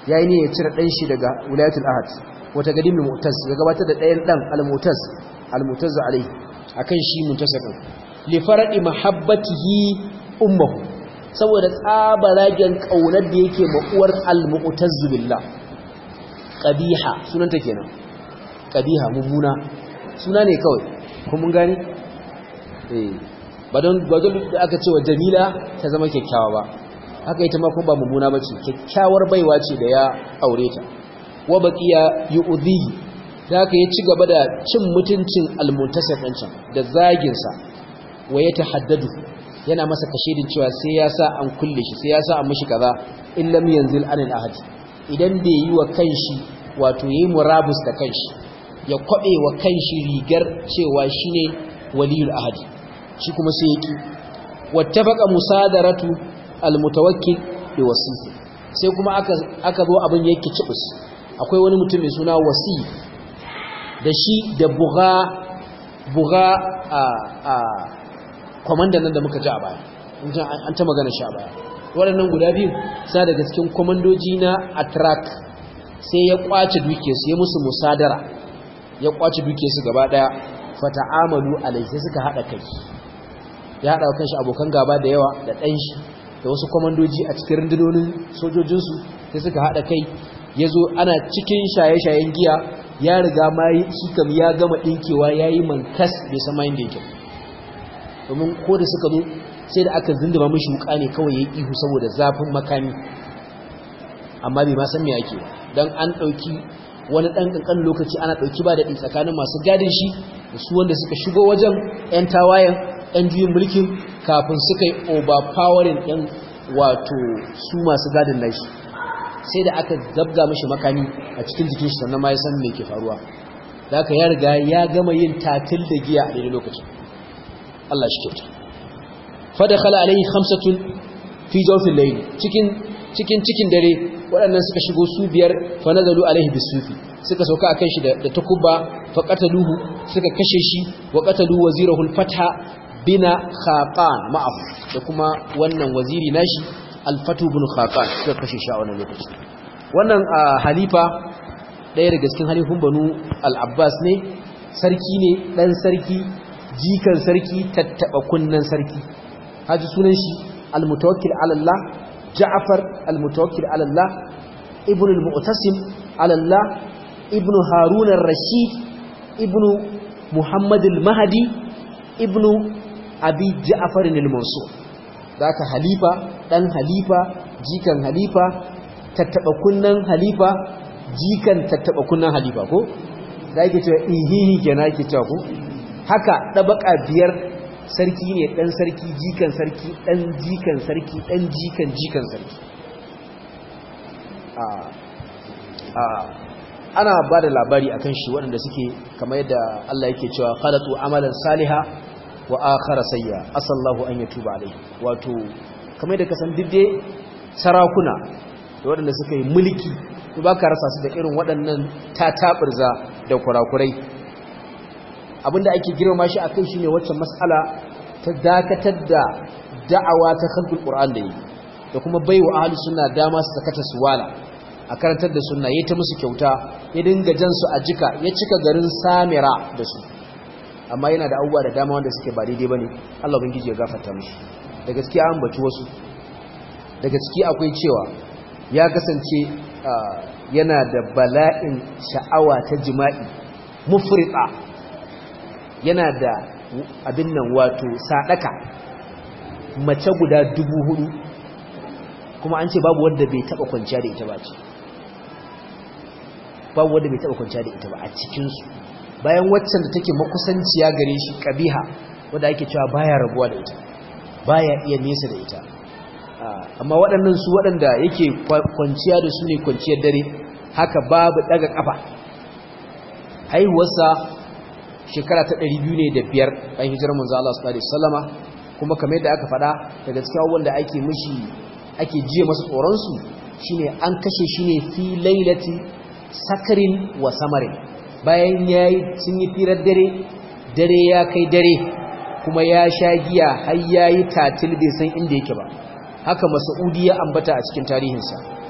yayi ne ya cire dan shi daga wilayatul ahad wata gadimin mu'taz ya gabatar da ɗayan dan al-mu'taz al-mu'taz alaihi akan shi muntasabin li faradi mahabbatihi ummuhu saboda tsabaragen kaunar da yake ma uwar al-mu'taz billah qabiha sunanta kenan qabiha mummuna suna ne kawai kuma mun gane eh ba don ba don da aka ce wa jamila ta zama kyakkyawa ba haka ita ma kuma ba mummuna bace kyakkyawar baiwa ce da ya aure ta wa baqiya yu'dhihi da haka ya ci gaba da cin mutuncin al-muntasib din can da zagin sa wa ya tahaddadu yana masa kashedin cewa sai ya sa an kulle shi sai ya sa an mishi kaza in lam yanzil anil ahad idan bai yi wa kanshi wato yayi murabus da kanshi ya kwabe wa kanshi rigar cewa shine waliyul ahad shi kuma sai yaki wattafaqa musadaratu almutawakkil bi wasisi sai kuma aka aka zo abin yake cibus akwai wani mutum mai suna wasi da shi da buga buga a a komandan nan da muka ji a baya an ta magana shi a baya waɗannan guda biyu sa daga cikin komandoji na atrak sai ya kwace dukiyarsu ya musu musadara ya kwace dukiyarsu gaba daya fata'amalu alai sai suka hada kai ya hada kanshi abokan gaba da yawa da dan shi da wasu komandoji a cikin rundunonin sojojinsu sai suka hada kai yazo ana cikin shaye-shayen giya ya riga ma shi kam ya gama dinkewa yayi mankas bai san mai da yake domin ko da suka zo sai da aka zinduma mishi wuka ne kawai yayi ihu saboda zafin makami amma bai ma san me yake dan an dauki wani dan kankan lokaci ana dauki ba daɗi tsakanin masu gadin shi da su wanda suka shigo wajen yan tawayen yan juyin mulkin kafin suka yi overpowering ɗin wato su masu gadin nashi sai da aka zabga mashi makami a cikin jikin shi sannan ma ya san me ke faruwa da aka ya riga ya gama yin tatil da giya a daidai lokacin Allah shi kyauta fadakhala alaihi khamsatun fi jawfil layl cikin cikin cikin dare waɗannan suka shigo su biyar fa nazalu alaihi bisufi suka sauka akan shi da takubba fa qataluhu suka kashe shi wa qatalu wazirahu al-fatha bina khaqan ma'ahu da kuma wannan waziri nashi al-fatu bin khaqan suka kashe shi a wannan lokaci wannan halifa ɗaya daga cikin halifun banu al-abbas ne sarki ne dan sarki jikan sarki tattaba kunnan sarki haji sunan shi al-mutawakkil ala Allah Ja'far al-Mutawakkil ala Allah Ibn al-Mu'tasim ala Allah Ibn Harun ar-Rashid Ibn Muhammad al-Mahdi Ibn Abi Ja'far al-Mansur daka halifa dan halifa jikan halifa tattaba kunnan halifa jikan tattaba kunnan halifa ko da yake cewa ihihi kenan yake cewa ko haka dabaka biyar sarki ne dan sarki jikan sarki dan jikan sarki dan jikan jikan sarki ana ba da labari akan shi waɗanda suke kamar yadda Allah yake cewa khalatu amalan saliha wa akhara sayya asallahu an yatuba alai wato kamar yadda kasan didde sarakuna da waɗanda suka yi mulki to baka rasa su da irin waɗannan tatabirza da kurakurai abinda ake girma shi akan shine wacce mas'ala ta dakatar da da'awa ta khalqul qur'an da yi da kuma baiwa ahlus sunna dama su sakata su wala a karantar da sunna yayi ta musu kyauta ya dinga jan su a jika ya cika garin samira da su amma yana da abubuwa da dama wanda suke ba daidai bane Allah ubangiji ya gafarta mishi da gaskiya an baci wasu daga ciki akwai cewa ya kasance yana da bala'in sha'awa ta jima'i mufrita yana da abin nan wato sadaka mace guda dubu hudu kuma an ce babu wanda bai taba kwanciya da ita ba ce babu wanda bai taba kwanciya da ita ba a cikinsu bayan waccan da take makusanciya gare shi kabiha wanda ake cewa baya rabuwa da ita baya iya nesa da ita amma waɗannan su waɗanda yake kwanciya da su ne kwanciyar dare haka babu daga kafa haihuwarsa shekara ta ɗari biyu ne da biyar bayan hijirar manzo Allah sallallahu alaihi wasallama kuma kamar yadda aka faɗa daga cikin abubuwan da ake mishi ake jiye masa tsoron su shine an kashe shi ne fi lailati sakarin wa samarin bayan yayi sun yi firar dare dare ya kai dare kuma ya sha giya har yayi tatil bai san inda yake ba haka Mas'udi ya ambata a cikin tarihinsa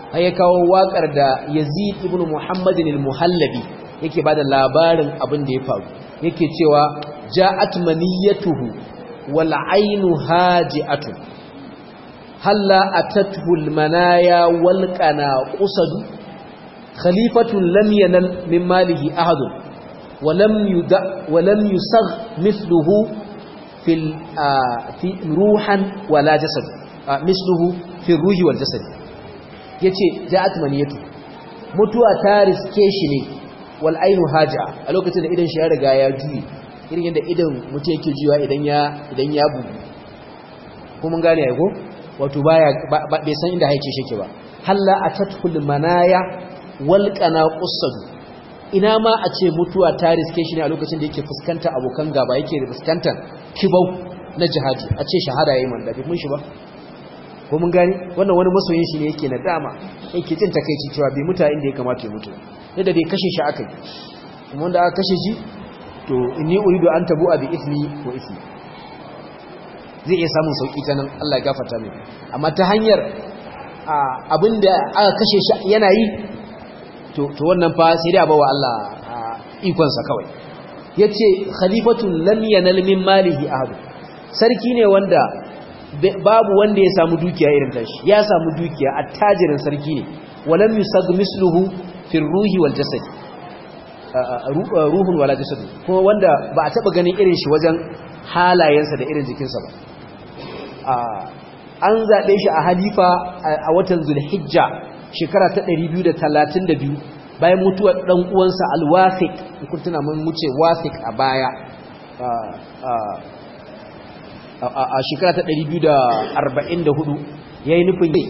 har ya kawo waƙar da yazid ibn muhammadin al-muhallabi yake bada labarin abin da ya faru yake cewa ja'at maniyatuhu wal ainu haji'atu halla atathu al-manaya wal qanaqusad khalifatun lam yanal min malihi ahad wa lam yuda wa lam yusagh mithluhu fil fi ruhan wala jasad mithluhu fi ruhi wal jasad yace ja'at maniyatu mutuwa ta riske shi ne wal ainu haja a lokacin da idan shi ya riga ya juye irin yadda idan mutum yake juya idan ya idan ya bugu ko mun gane ai ko wato baya bai san inda haice shi ke ba halla atatul manaya wal qanaqusad ina ma a ce mutuwa ta riske shi ne a lokacin da yake fuskanta abokan gaba yake fuskantar kibau na jihadi a ce shahada yayin man da mun shi ba ko mun gani wannan wani masoyin shi ne yake na dama yake jin takeici cewa bai muta inda ya kamata ya mutu yadda dai kashe shi aka yi kuma wanda aka kashe shi to inni uridu an tabu bi ismi wa ismi zai iya samun sauki ta nan Allah ya gafarta mai amma ta hanyar abinda aka kashe shi yana yi to to wannan fa sai dai abawa Allah ikon sa kawai yace khalifatun lam yanal min malihi ahad sarki ne wanda babu wanda ya samu dukiya irin tashi ya samu dukiya attajirin sarki ne walam yusag misluhu fi ruhi wal jasad ruhun wala jasad kuma wanda ba a taba ganin irin shi wajen halayensa da irin jikinsa ba an zaɓe shi a halifa a watan zulhijja shekara ta 232 bayan mutuwar ɗan uwansa alwafik kun tuna mun wuce wafik a baya a shekara ta 244 ya yi nufin yi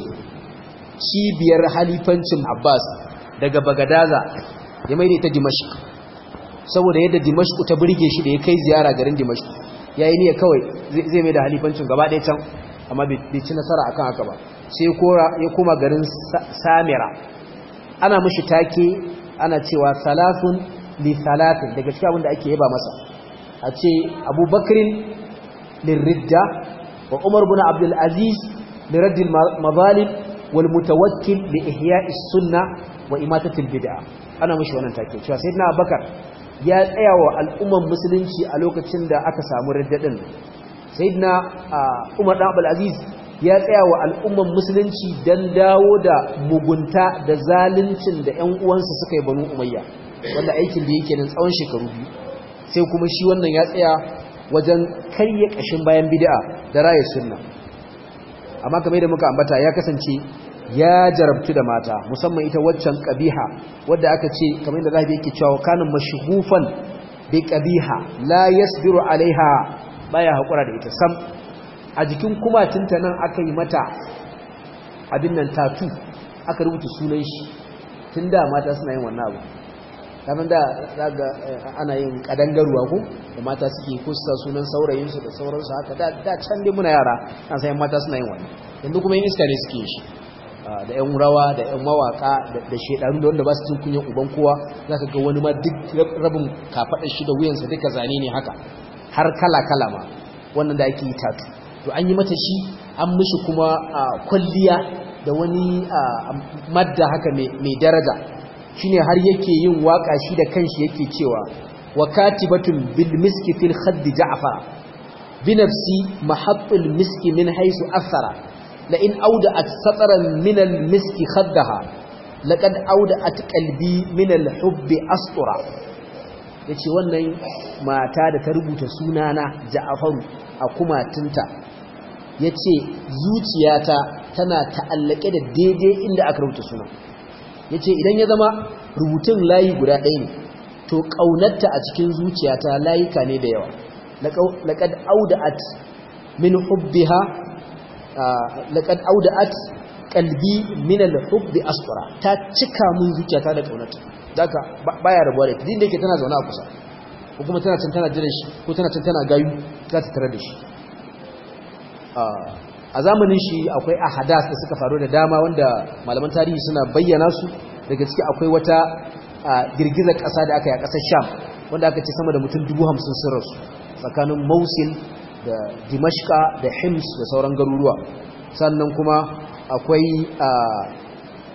cibiyar halifancin abbas daga bagadaza ya mai da ita dimashik saboda yadda dimashik ta birge shi da ya kai ziyara garin dimashik ya yi niyya kawai zai mai da halifancin gaba ɗaya can amma bai ci nasara akan haka ba sai ya koma garin samira ana mashi take ana cewa salafun li salafin daga cikin abin da ake yaba masa a ce abubakrin lirridda wa umar bin abdul aziz liraddil mazalim wal mutawakkil li ihya'i sunna wa imatatil bid'a ana mashi wannan take cewa sayyidina abubakar ya tsaya wa al'umman musulunci a lokacin da aka samu riddadin sayyidina umar dan abdul aziz ya tsaya wa al'umman musulunci dan dawo da mugunta da zaluncin da ƴan uwansa suka yi banu umayya wanda aikin da yake nan tsawon shekaru biyu sai kuma shi wannan ya tsaya wajen karye kashin bayan bid'a da raye sunna amma kamar da muka ambata ya kasance ya jarabtu da mata musamman ita waccan qabiha wadda aka ce kamar da zabi yake cewa kana mashghufan bi qabiha la yasbiru alaiha baya hakura da ita sam a jikin kumatinta nan aka yi mata abin nan tatu aka rubuta sunan shi tunda mata suna yin wannan abu kamar da zaga ana yin kadangaruwa ko da mata suke ko su sunan saurayinsu da sauransu haka da da can dai muna yara an san mata suna yin wannan yanzu kuma yin iska ne suke shi da yan rawa da yan mawaka da shedaru da wanda ba su cin kunyan uban kowa zaka ga wani ma duk rabin kafaɗar shi da wuyansa duka zane ne haka har kala kala ma wannan da ake yi tatu to an yi mata shi an mishi kuma kwalliya da wani madda haka mai daraja shine har yake yin waka shi da kanshi yake cewa wa katibatun bil miski fil khadd ja'far bi nafsi mahattul miski min haythu athara la in awda'at satran min al miski khaddaha laqad awda'at qalbi min al hubbi astura yace wannan mata da ta rubuta sunana ja'faru a kumatunta yace zuciyata tana ta'allake da daidai inda aka rubuta sunan ya ce idan ya zama rubutun layi guda ɗaya ne to ƙaunarta a cikin zuciyata layuka ne da yawa laƙad auda'at min hubbiha laƙad auda'at ƙalbi min al-hubbi asfara ta cika mun zuciyata da ƙaunarta daga baya rabuwa da ita din da yake tana zaune a kusa ko kuma tana can tana jiran shi ko tana can tana gayu za ta tare da shi a zamanin shi akwai ahadas da suka faru da dama wanda malaman tarihi suna bayyana su daga ciki akwai wata girgizar ƙasa da aka yi a ƙasar sham wanda aka ce sama da mutum dubu hamsin sun rasu tsakanin mausil da dimashka da hims da sauran garuruwa sannan kuma akwai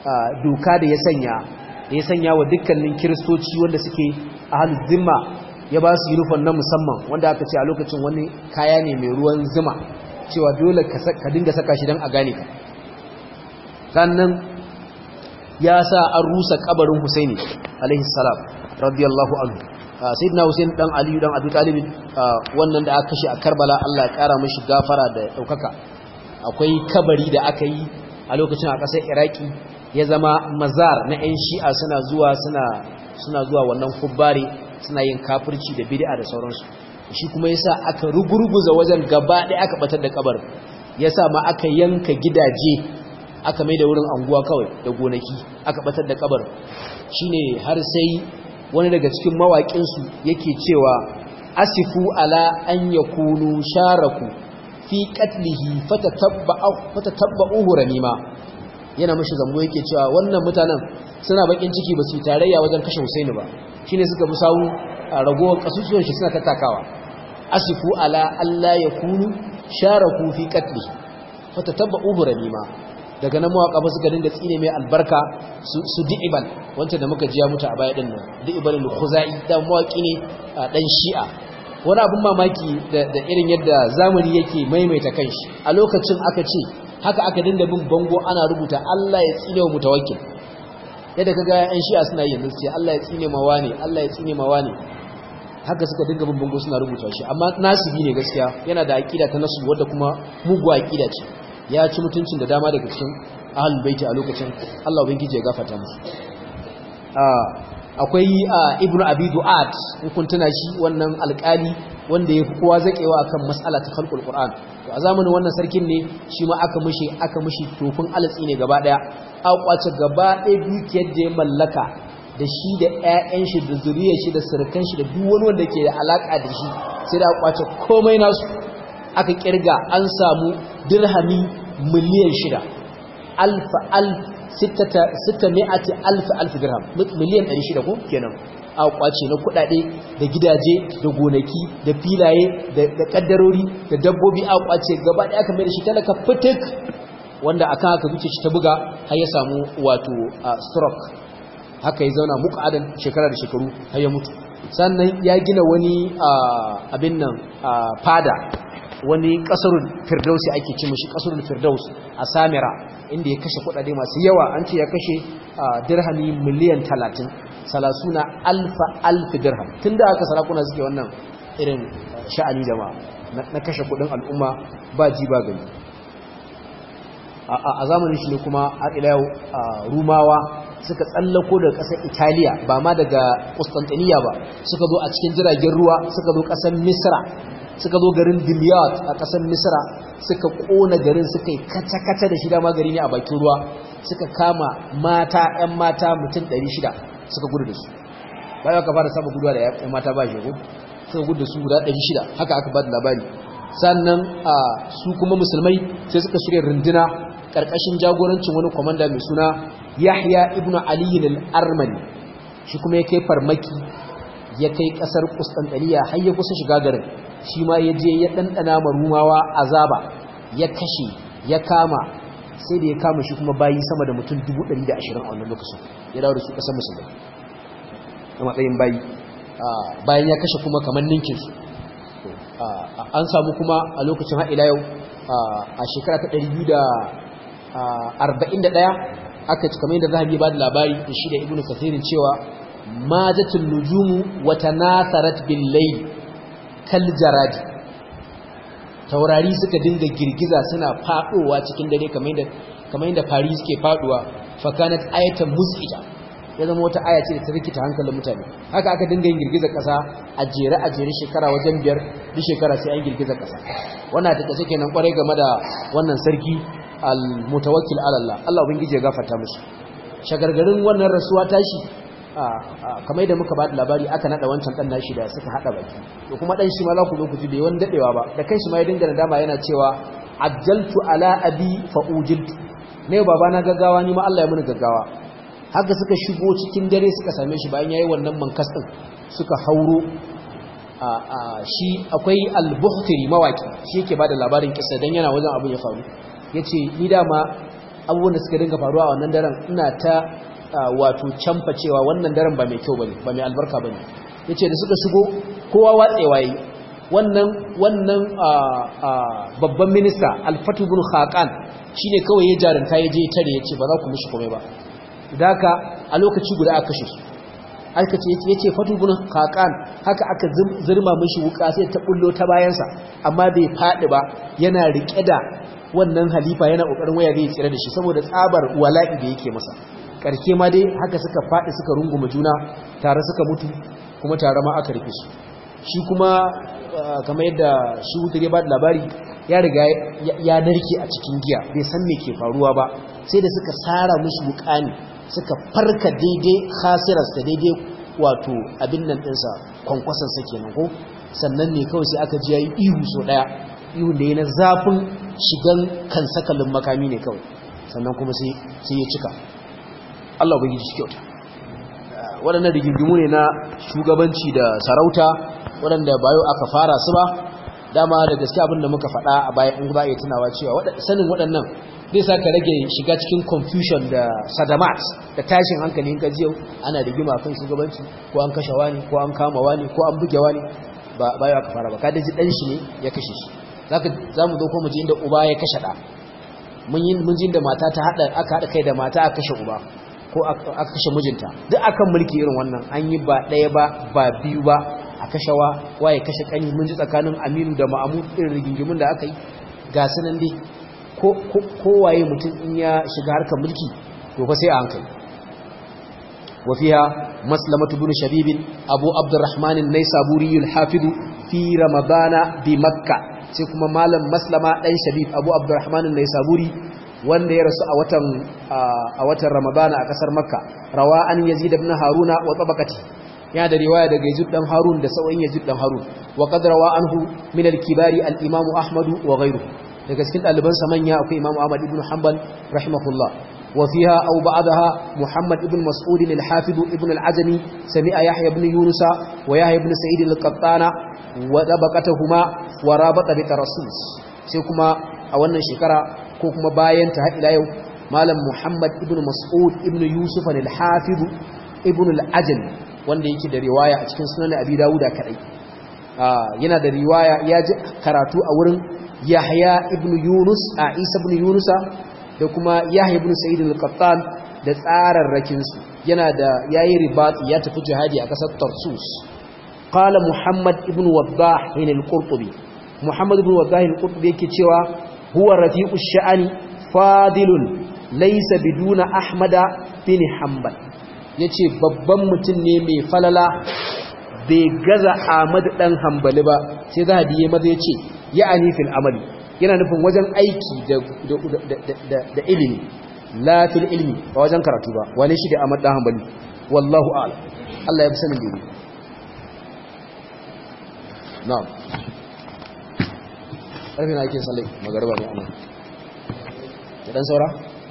doka da ya sanya da ya sanya wa dukkanin kiristoci wanda suke ahlul zimma ya ba su uniform na musamman wanda aka ce a lokacin wani kaya ne mai ruwan zuma cewa dole ka dinga saka shi don a gane ka sannan ya sa an rusa kabarin Husaini alaihi salam radiyallahu anhu sayyidina Husain dan Aliyu dan Abi Talib wannan da aka kashe a Karbala Allah ya kara mishi gafara da daukaka akwai kabari da aka yi a lokacin a ƙasar Iraki ya zama mazar na 'yan shi'a suna zuwa suna suna zuwa wannan kubbari suna yin kafirci da bid'a da sauransu shi kuma yasa aka rugurguza wajen gaba ɗaya aka batar da kabar yasa ma aka yanka gidaje aka mai da wurin anguwa kawai da gonaki aka batar da kabar shine har sai wani daga cikin mawaƙin su yake cewa asifu ala an yakunu sharaku fi qatlihi fatatabba'u fatatabba'uhu ranima yana mashi zambo yake cewa wannan mutanen suna bakin ciki ba su tarayya wajen kashe Husaini ba shine suka bi sawu ragowar kasusuwan shi suna tattakawa asifu ala alla yakunu sharaku fi qatli fatatabba'u ranima daga nan mawaka ba suka dinga tsine mai albarka su di'ibal wancan da muka jiya mutu a baya din nan di'ibal al-khuzai da mawaki ne dan shi'a wani abin mamaki da irin yadda zamani yake maimaita kanshi a lokacin aka ce haka aka dinga bin bango ana rubuta Allah ya tsine wa mutawakkil yadda kaga yan shi'a suna yin sai Allah ya tsine ma wani Allah ya tsine ma wani haka suka dinga bin bango suna rubuta shi amma nasibi ne gaskiya yana da aqida ta nasu wadda kuma mugu aqida ce ya ci mutuncin da dama daga cikin ahlul baiti a lokacin Allah ubangiji ya gafarta musu akwai ibnu abi du'at in kun tuna shi wannan alƙali wanda ya fi kowa zaƙewa akan mas'ala ta khalqul qur'an to a zamanin wannan sarkin ne shi ma aka mishi aka mishi tofin alatsi ne gaba daya aka kwace gaba ɗaya dukiyar da ya mallaka da shi da ƴaƴan shi da zuriyar shi da surukan shi da duk wani wanda ke da alaka da shi sai da aka kwace komai nasu aka kirga an samu dirhami miliyan shida alfa alf sitta mi'ati alf alf dirham miliyan 600 ko kenan a kwace na kudade da gidaje da gonaki da filaye da kaddarori da dabbobi a kwace gaba daya kamar da shi talaka fitik wanda akan haka zuce shi ta buga har ya samu wato stroke haka ya zauna muqadan shekara da shekaru har ya mutu sannan ya gina wani abin nan fada wani kasarun firdausi ake ce mashi kasarun firdaus a samira inda ya kashe kudade masu yawa an ce ya kashe dirhami miliyan talatin salasuna alfa alfi dirham tun da aka sarakuna suke wannan irin sha'ani jama'a na kashe kudin al'umma ba ji ba gani a zamanin shi ne kuma har ila yau rumawa suka tsallako daga ƙasar italiya ba ma daga Constantinople ba suka zo a cikin jiragen ruwa suka zo ƙasar misra suka zo garin dimyat a ƙasar misra suka ƙona garin suka yi kata-kata da shida magari ne a bakin ruwa suka kama mata 'yan mata mutum 600 suka gudu da su bayan aka fara samun guduwa da 'yan mata ba shego suka gudu da su guda 600 haka aka ba da labari sannan a su kuma musulmai sai suka shirya runduna ƙarƙashin jagorancin wani kwamanda mai suna yahya ibn aliyin al'armani shi kuma ya kai farmaki ya kai ƙasar kustantaniya har ya kusa shiga garin shi ma ya je ya ɗanɗana marumawa azaba ya kashe ya kama sai da ya kama shi kuma bayi sama da mutum 120 a wannan lokacin ya dawo da su ƙasar musulmai a matsayin bayi bayan ya kashe kuma kamar ninkinsu an samu kuma a lokacin haɗila yau a shekara ta 241 aka ci kamar yadda zahabi ba da labari da shi da ibn kasirin cewa majatul nujumu wata nasarat bin layl kal jaradi taurari suka dinga girgiza suna fadowa cikin dare kamar yadda kamar yadda fari suke faduwa fa kanat ayatan mus'ija ya zama wata aya ce da ta rikita hankalin mutane haka aka dinga yin girgizar kasa a jere a jere shekara wajen biyar duk shekara sai an girgizar kasa wannan ta kace kenan kwarai game da wannan sarki al-mutawakkil ala Allah Allah ubangiji ya gafarta musu shagargarin wannan rasuwa tashi kamar da muka ba da labari aka nada wancan dan nashi da suka hada baki to kuma dan shi ma za ku zo ku ji bai wani dadewa ba da kanshi ma ya dinga nadama yana cewa ajjaltu ala abi fa ujiltu ne baba na gaggawa ni ma Allah ya muni gaggawa haka suka shigo cikin dare suka same shi bayan yayi wannan mankas din suka hauro shi akwai al-buhtiri mawaki shi yake bada labarin kissa dan yana wajen abin ya faru yace ni dama abubuwan da suka dinga faruwa a wannan daren ina ta wato camfa cewa wannan daren ba mai kyau bane ba mai albarka bane yace da suka shigo kowa watsewa yi wannan wannan babban minista Al-Fatu bin Khaqan shine kawai ya jarunta ya je tare yace ba za ku mishi komai ba daka a lokaci guda aka kashe su aka ce yace Fatu bin Khaqan haka aka zirma mishi wuka sai ta bullo ta bayansa amma bai fadi ba yana rike da wannan halifa yana kokarin waya zai tsira da shi saboda tsabar wala'i da yake masa karke ma dai haka suka fadi suka runguma juna tare suka mutu kuma tare ma aka rufe su shi kuma kamar yadda shi wutar ya ba da labari ya riga ya narke a cikin giya bai san me ke faruwa ba sai da suka sara mushi wukani suka farka daidai khasirarsa daidai wato abin nan ɗinsa kwankwasansa kenan ko sannan ne kawai sai aka ji ya yi ihu so ɗaya ihun da ya na zafin shigan kan sakalin makami ne kawai sannan kuma sai ya cika Allah bai ji kyauta waɗannan rigingimu ne na shugabanci da sarauta waɗanda bayo aka fara su ba dama da gaske abin da muka faɗa a baya in ba iya tunawa cewa sanin waɗannan zai sa ka rage shiga cikin confusion da sadamat da tashin hankali in ka ji ana rigima kan shugabanci ko an kashe wani ko an kama wani ko an buge wani ba bayo aka fara ba ka daji dan shi ne ya kashe shi zaka zamu zo ko mu ji inda uba ya kashe da mun yi mun ji inda mata ta hada aka hada kai da mata aka kashe uba ko aka kashe mijinta duk akan mulki irin wannan an yi ba ɗaya ba ba biyu ba a kashewa waye kashe kani mun ji tsakanin aminu da ma'amu irin rigingimun da aka yi ga sunan dai kowaye mutum in ya shiga harkar mulki to fa sai a hankali wafiya maslamatu bin shabibin abu abdurrahman an-naisaburi al-hafiz fi ramadana bi makka sai kuma malam maslama dan shabib abu abdurrahman an-naisaburi wanda ya rasu a watan a watan ramadana a kasar makka rawa an yazid ibn haruna wa tabaqati ya da riwaya daga yazid dan harun da sau'in yazid dan harun wa qad rawa anhu min al-kibari al-imam ahmad wa ghayruhu daga cikin daliban sa manya akwai imam ahmad ibn hanbal rahimahullah wa fiha aw ba'daha muhammad ibn mas'ud al-hafiz ibn al-azmi sami'a yahya ibn yunus wa yahya ibn sa'id al-qattana wa tabaqatuhuma wa rabata bi rasul sai kuma a wannan shekara ko kuma bayan ta ila yau malam muhammad ibn mas'ud ibn yusuf al-hafiz ibn al-ajli wanda yake da riwaya a cikin sunan abi dawuda kadai yana da riwaya ya ji karatu a wurin yahya ibn yunus a isa ibn yunusa da kuma yahya ibn sa'id al-qattan da tsararrakin su yana da yayi ribat ya tafi jihadi a kasar tarsus qala muhammad ibn waddah al-qurtubi muhammad ibn waddah al-qurtubi yake cewa huwa rafi'u sha'ani fadilun laysa biduna ahmada bin hanbal yace babban mutum ne mai falala bai gaza ahmad dan hanbali ba sai zahabi ya maza yace ya'ani fil amali yana nufin wajen aiki da da da ilimi la fil ilmi ba wajen karatu ba wane shi da ahmad dan hanbali wallahu a'lam Allah ya fi sanin dai na'am ƙarfi na ake sallai magarba ne amma da ɗan saura?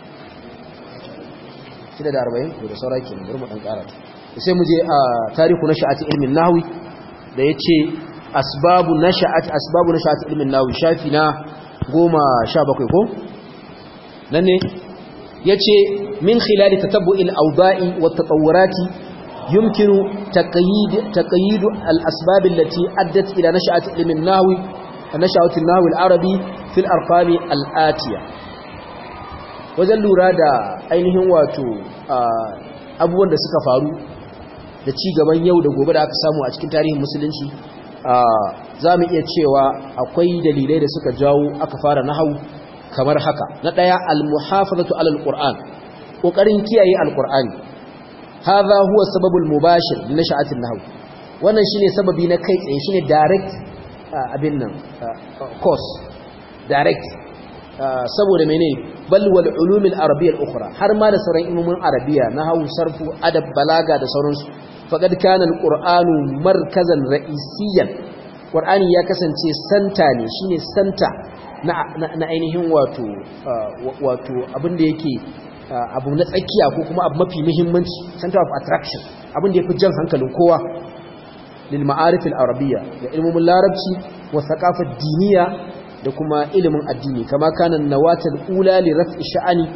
shida da arba'in ko da saura ke bari mu ɗan ƙara ta sai mu je a tarihu na sha'ati ilmin nahawi da ya ce asbabu na sha'ati asbabu na sha'ati ilmin nahawi shafi na goma sha bakwai ko? nan ne ya ce min khilali tatabbu il auda'i wa tatawurati yumkinu taqayyid al-asbab allati addat ila nash'ati ilmin nahawi نشأة النحو العربي في الأرقام الآتية wajen lura da ainihin wato abubuwan da suka faru da ci gaban yau da gobe da aka samu a cikin tarihin musulunci za mu iya cewa akwai dalilai da suka jawo aka fara nahau kamar haka na ɗaya almuhafazatu alal qur'an kokarin kiyaye alqur'ani hadha huwa sababul mubashir li nasha'atin nahw wannan shine sababi na kai tsaye shine direct abin nan course direct saboda mene bal wal ulum al arabiyya al ukhra har ma da sauran ilmomin arabiya nahwu sarfu adab balaga da sauransu faqad kana al qur'anu markazan ra'isiyan qur'ani ya kasance santa ne shine santa na na ainihin wato wato abin da yake abu na tsakiya ko kuma abu mafi muhimmanci center of attraction abin da yafi jan hankalin kowa lil ma'arif al arabiyya da ilmomin larabci wa thaqafa diniya da kuma ilimin addini kama kana nawatal ula li raf'i sha'ani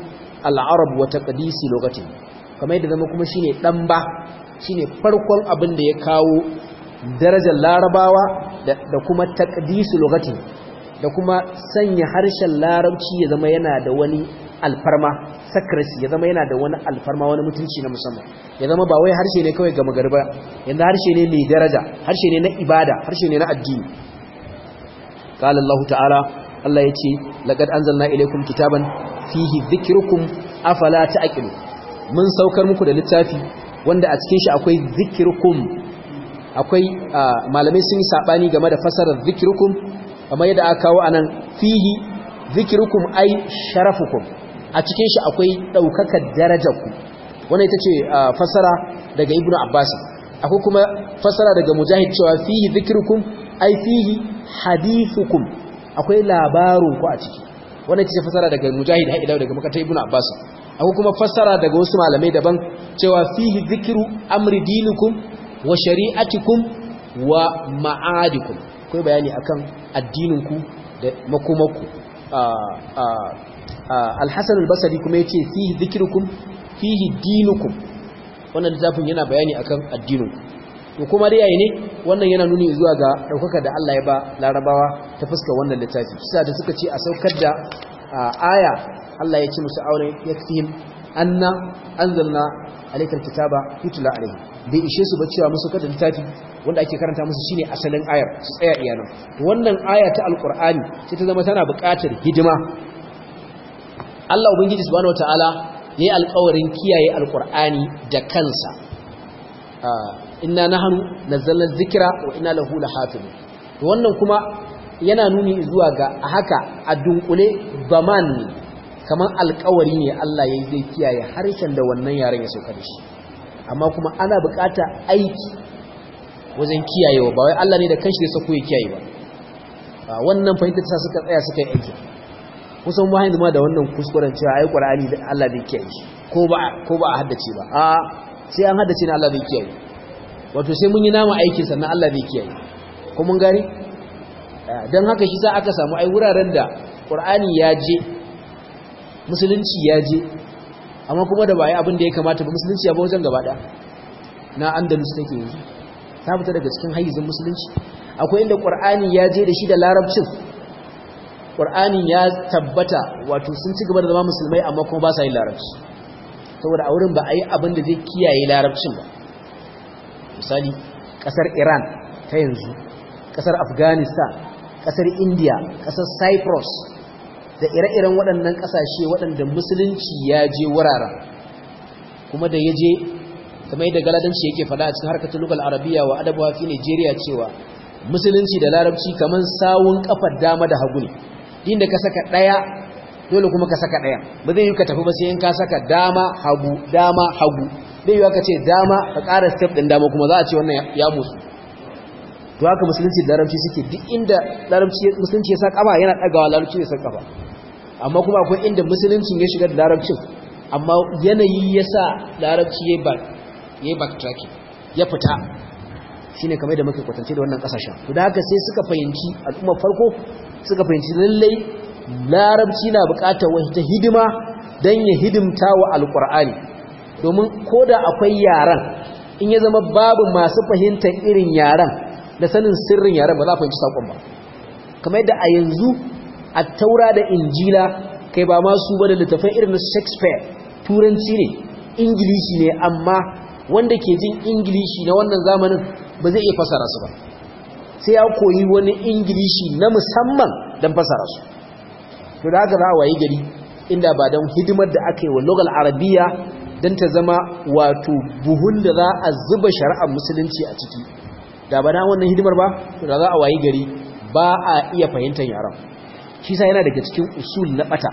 al-arab wa taqdisi lughati kamar yadda zama kuma shine dan ba shine farkon abin da ya kawo darajar larabawa da kuma taqdisu lughati da kuma sanya harshen larabci ya zama yana da wani alfarma sakrasi ya zama yana da wani alfarma wani mutunci na musamman ya zama ba wai harshe ne kawai gama garba yanda harshe ne mai daraja harshe ne na ibada harshe ne na addini qala Allah ta'ala Allah yace laqad anzalna ilaykum kitaban fihi dhikrukum afala ta'qilu mun saukar muku da littafi wanda a cikin shi akwai dhikrukum akwai malamai sun yi sabani game da fasarar dhikrukum kamar yadda aka kawo anan fihi dhikrukum ay sharafukum a cikin shi akwai daukakar darajarku wannan ita ce fasara daga ibnu abbas akwai kuma fasara daga mujahid cewa fihi dhikrukum ay fihi hadithukum akwai labarun ku a ciki wannan ita ce fasara daga mujahid har ila daga makatai ibnu abbas akwai kuma fasara daga wasu malamai daban cewa fihi dhikru amri dinukum wa shari'atikum wa ma'adikum akwai bayani akan addininku da makomarku al-hasan al-basri kuma yace fihi dhikrukum fihi dinukum wannan littafin yana bayani akan addininku to kuma dai yayi ne wannan yana nuni zuwa ga daukaka da Allah ya ba larabawa ta fuska wannan littafi kisa da suka ce a saukar da aya Allah ya ce musu aure yakfihim anna anzalna alaykal kitaba yutla alayhi bai ishe su ba cewa musu kada littafi wanda ake karanta musu shine asalin ayar su tsaya iyanan wannan aya ta alqur'ani sai ta zama tana buƙatar hidima Allah ubangiji subhanahu wataala yayi alƙawarin kiyaye alqur'ani da kansa inna nahnu nazzalna dhikra wa inna lahu lahafizun to wannan kuma yana nuni zuwa ga haka a dunkule baman ne kamar alƙawari ne Allah yayi zai kiyaye harshen da wannan yaren ya sauka da shi amma kuma ana bukata aiki wajen kiyayewa ba wai Allah ne da kanshi da sako ya kiyaye ba wannan fahimtar ta suka tsaya suka yi aiki kusan ba yanzu ma da wannan kuskuren cewa ai Qur'ani da Allah bai kiyaye shi ko ba ko ba a haddace ba a sai an haddace ne Allah bai kiyaye wato sai mun yi nama aikin sannan Allah bai kiyaye ko mun gani dan haka shi sa aka samu ai wuraren da Qur'ani ya je musulunci ya je amma kuma da ba yi abin da ya kamata ba musulunci ya ba wajen gaba ɗaya na andalus take yanzu ta fita daga cikin hayyizin musulunci akwai inda ƙwar'ani ya je da shi da larabcin ƙwar'ani ya tabbata wato sun ci gaba da zama musulmai amma kuma ba sa yin larabci saboda a wurin ba a yi abin da zai kiyaye larabcin ba misali ƙasar iran ta yanzu ƙasar afghanistan ƙasar india ƙasar cyprus da ire-iren waɗannan ƙasashe waɗanda musulunci ya je wuraren kuma da ya je kamar yadda galadanci yake faɗa a cikin harkar lugal arabiya wa adabawa fi nigeria cewa musulunci da larabci kamar sawun kafar dama da hagu ne inda ka saka ɗaya dole kuma ka saka ɗaya ba zai yi ka tafi ba sai in ka saka dama hagu dama hagu zai yi ka ce dama ka ƙara step ɗin dama kuma za a ce wannan ya musu to haka musulunci da larabci suke duk inda larabci musulunci ya sa kafa yana ɗagawa larabci ya sa kafa amma kuma akwai inda musuluncin ya shiga da larabcin amma yanayi ya sa larabci ya yi backtracking ya fita shi ne kamar da muka kwatance da wannan kasashen to da haka sai suka fahimci al'ummar farko suka fahimci lallai larabci na bukatar wata hidima don ya hidimta wa alkur'ani domin ko da akwai yaran in ya zama babu masu fahimtar irin yaran da sanin sirrin yaran ba za a fahimci saƙon ba kamar yadda a yanzu a taura da injila kai ba masu ba da littafai irin na shakespeare turanci ne ingilishi ne amma wanda ke jin ingilishi na wannan zamanin ba zai iya fasara su ba sai ya koyi wani ingilishi na musamman don fasara su to da haka za a wayi gari inda ba don hidimar da aka yi wa logal arabiya don ta zama wato buhun da za a zuba shari'ar musulunci a ciki da ba na wannan hidimar ba to da za a wayi gari ba a iya fahimtar yaran shi sa yana daga cikin usul na bata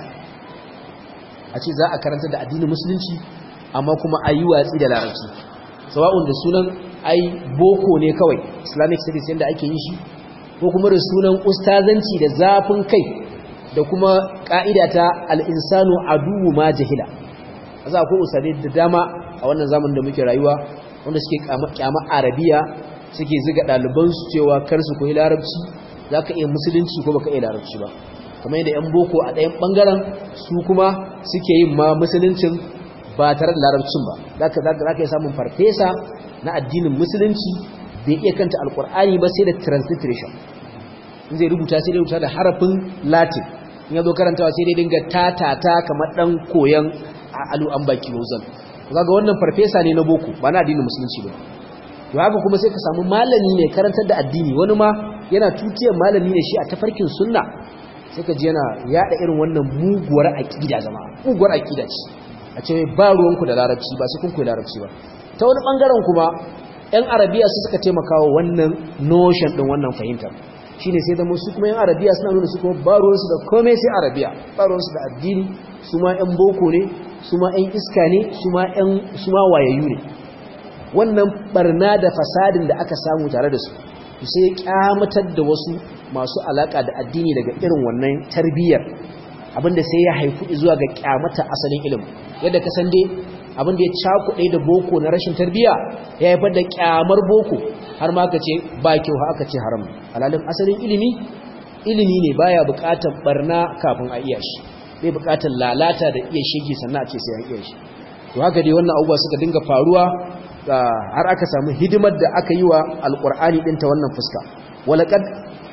a ce za a karanta da addinin musulunci amma kuma a yi watsi da larabci sawa'un da sunan ai boko ne kawai islamic studies yadda ake yi shi ko kuma da sunan ustazanci da zafin kai da kuma ka'ida ta al'insanu aduwu ma jahila a za akwai ustadai da dama a wannan zamanin da muke rayuwa wanda suke kyama arabiya suke ziga ɗalibansu cewa kar su koyi larabci za ka iya musulunci ko baka iya larabci ba kamar yadda yan boko a ɗayan ɓangaren su kuma suke yin ma musuluncin ba tare da larabcin ba za ka yi samun farfesa na addinin musulunci bai iya kanta alkur'ani ba sai da transliteration in zai rubuta sai dai rubuta da harafin latin in ya zo karantawa sai dai dinga tatata kamar dan koyan alu an baki rozan kaga wannan farfesa ne na boko ba na addinin musulunci ba to haka kuma sai ka samu malami ne karantar da addini wani ma yana tutiyar malami ne shi a tafarkin sunna sai ka ji yana yada irin wannan muguwar aqida zama muguwar aqida ce a ce ba ruwanku da larabci ba sai kun koyi larabci ba ta wani bangaren kuma yan arabiya su suka taimaka wa wannan notion din wannan fahimtar shine sai da su kuma yan arabiya suna nuna su kuma ba ruwansu da komai sai arabiya ba ruwansu da addini su ma yan boko ne su ma yan iska ne su ma yan su ma wayayyu ne wannan barna da fasadin da aka samu tare da su sai ya kyamatar da wasu masu alaka da addini daga irin wannan tarbiyyar abinda sai ya haifu zuwa ga kyamata asalin ilimi yadda ka san dai abinda ya cakuɗe da boko na rashin tarbiyya ya haifar da kyamar boko har ma aka ce ba kyau ha aka ce haram alalin asalin ilimi ilimi ne baya buƙatar barna kafin a iya shi bai buƙatar lalata da iya shige sannan a ce sai an iya shi to haka dai wannan abubuwa suka dinga faruwa har aka samu hidimar da aka yi wa alƙur'ani ɗin ta wannan fuska walaƙad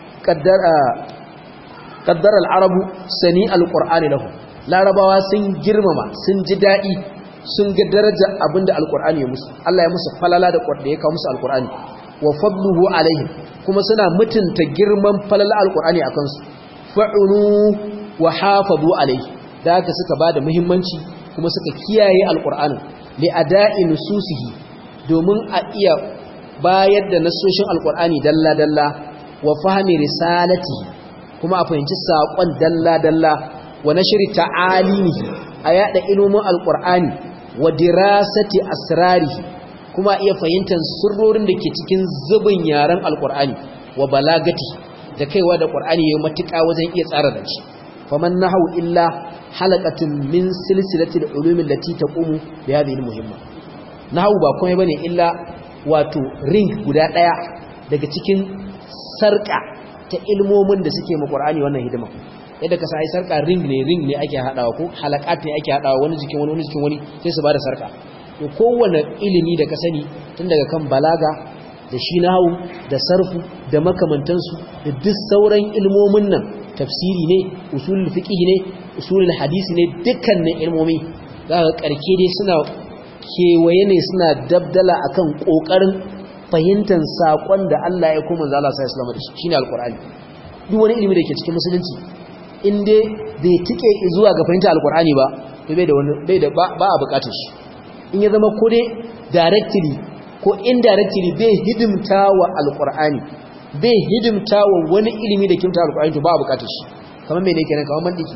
qaddara al-arabu sani al-qur'ani lahu larabawa sun girmama sun ji dadi sun ga daraja abinda al-qur'ani ya musu Allah ya musu falala da da ya kawo musu al-qur'ani wa fadluhu alaihim kuma suna mutunta girman falala al-qur'ani akan su fa'unu wa hafazu alaihi da haka suka bada muhimmanci kuma suka kiyaye al-qur'ani li ada'i nususihi domin a iya bayar da nasoshin al-qur'ani dalla dalla wa fahmi risalatihi kuma a fahimci saƙon dalla-dalla wa na shiri ta'alimihi a yada ilimin alƙur'ani wa dirasati asrarihi kuma iya fahimtar sirrorin da ke cikin zubin yaren alƙur'ani wa balagati da kaiwa da ƙur'ani ya matuƙa wajen iya tsara da shi faman nahawu illa halaqatun min silsilatil ulumi allati taqumu bi hadhihi muhimma nahawu ba komai bane illa wato ring guda daya daga cikin sarka ta ilmomin da suke ma Qur'ani wannan hidima yadda ka sai sarka ring ne ring ne ake hadawa ko halakat ne ake hadawa wani jikin wani wani jikin wani sai su bada sarka to kowanne ilimi da ka sani tun daga kan balaga da shi nahu da sarfu da makamantansu da duk sauran ilmomin nan tafsiri ne usulul fiqh ne usulul hadisi ne dukkanin ilmomi zaka karke dai suna kewaye ne suna dabdala akan kokarin fahimtar saƙon da Allah ya kuma zala sa islamu da shi shine alqur'ani duk wani ilimi da ke cikin musulunci in dai bai tike zuwa ga fahimtar alqur'ani ba to bai da wani bai da ba a bukatar shi in ya zama ko dai directly ko indirectly bai hidimta wa alqur'ani bai hidimta wa wani ilimi da kimta alqur'ani to ba a bukatar shi kamar me ne kenan kamar mandiki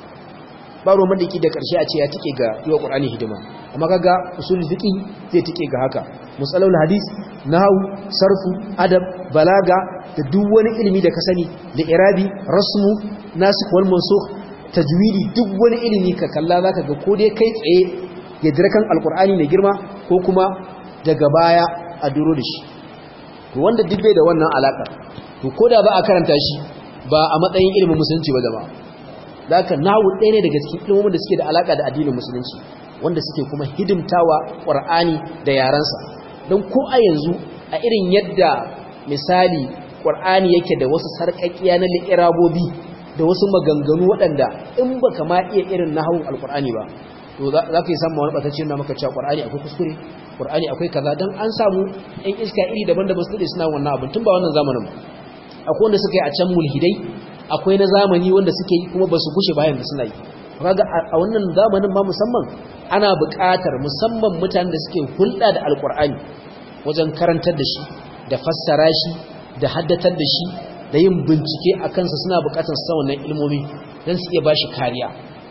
ba ruwan mandiki da karshe a ce ya tike ga yiwa qur'ani hidima amma kaga usulul fiqh zai tike ga haka musalul hadis nahwu sarfu adab balaga da duk wani ilimi da ka sani da irabi rasmu nasikh wal mansukh tajwidi duk wani ilimi ka kalla zaka ga ko dai kai tsaye ya jira kan alqur'ani mai girma ko kuma daga baya a duro da shi to wanda duk bai da wannan alaka to koda ba a karanta shi ba a matsayin ilimin musulunci ba jama'a zaka nahwu ɗaya ne daga cikin ilimomin da suke da alaka da addinin musulunci wanda suke kuma hidimtawa qur'ani da yaransa don ko a yanzu a irin yadda misali ƙwar'ani yake da wasu sarƙaƙiya na li'irabobi da wasu maganganu waɗanda in ba ka ma iya irin na hawan alƙwar'ani ba to za ka yi samun wani ɓatacce na maka cewa ƙwar'ani akwai kuskure ƙwar'ani akwai kaza don an samu ‘yan iska iri daban-daban su suna wannan abin tun ba wannan zamanin akwai wanda suka yi a can mulhidai akwai na zamani wanda suke yi kuma ba su gushe bayan da suna yi kaga a wannan zamanin ma musamman ana buƙatar musamman mutanen da suke hulɗa da alƙur'ani wajen karantar da shi da fassara shi da haddatar da shi da yin bincike a kansa suna buƙatar sa wannan ilmomi don su iya ba shi kariya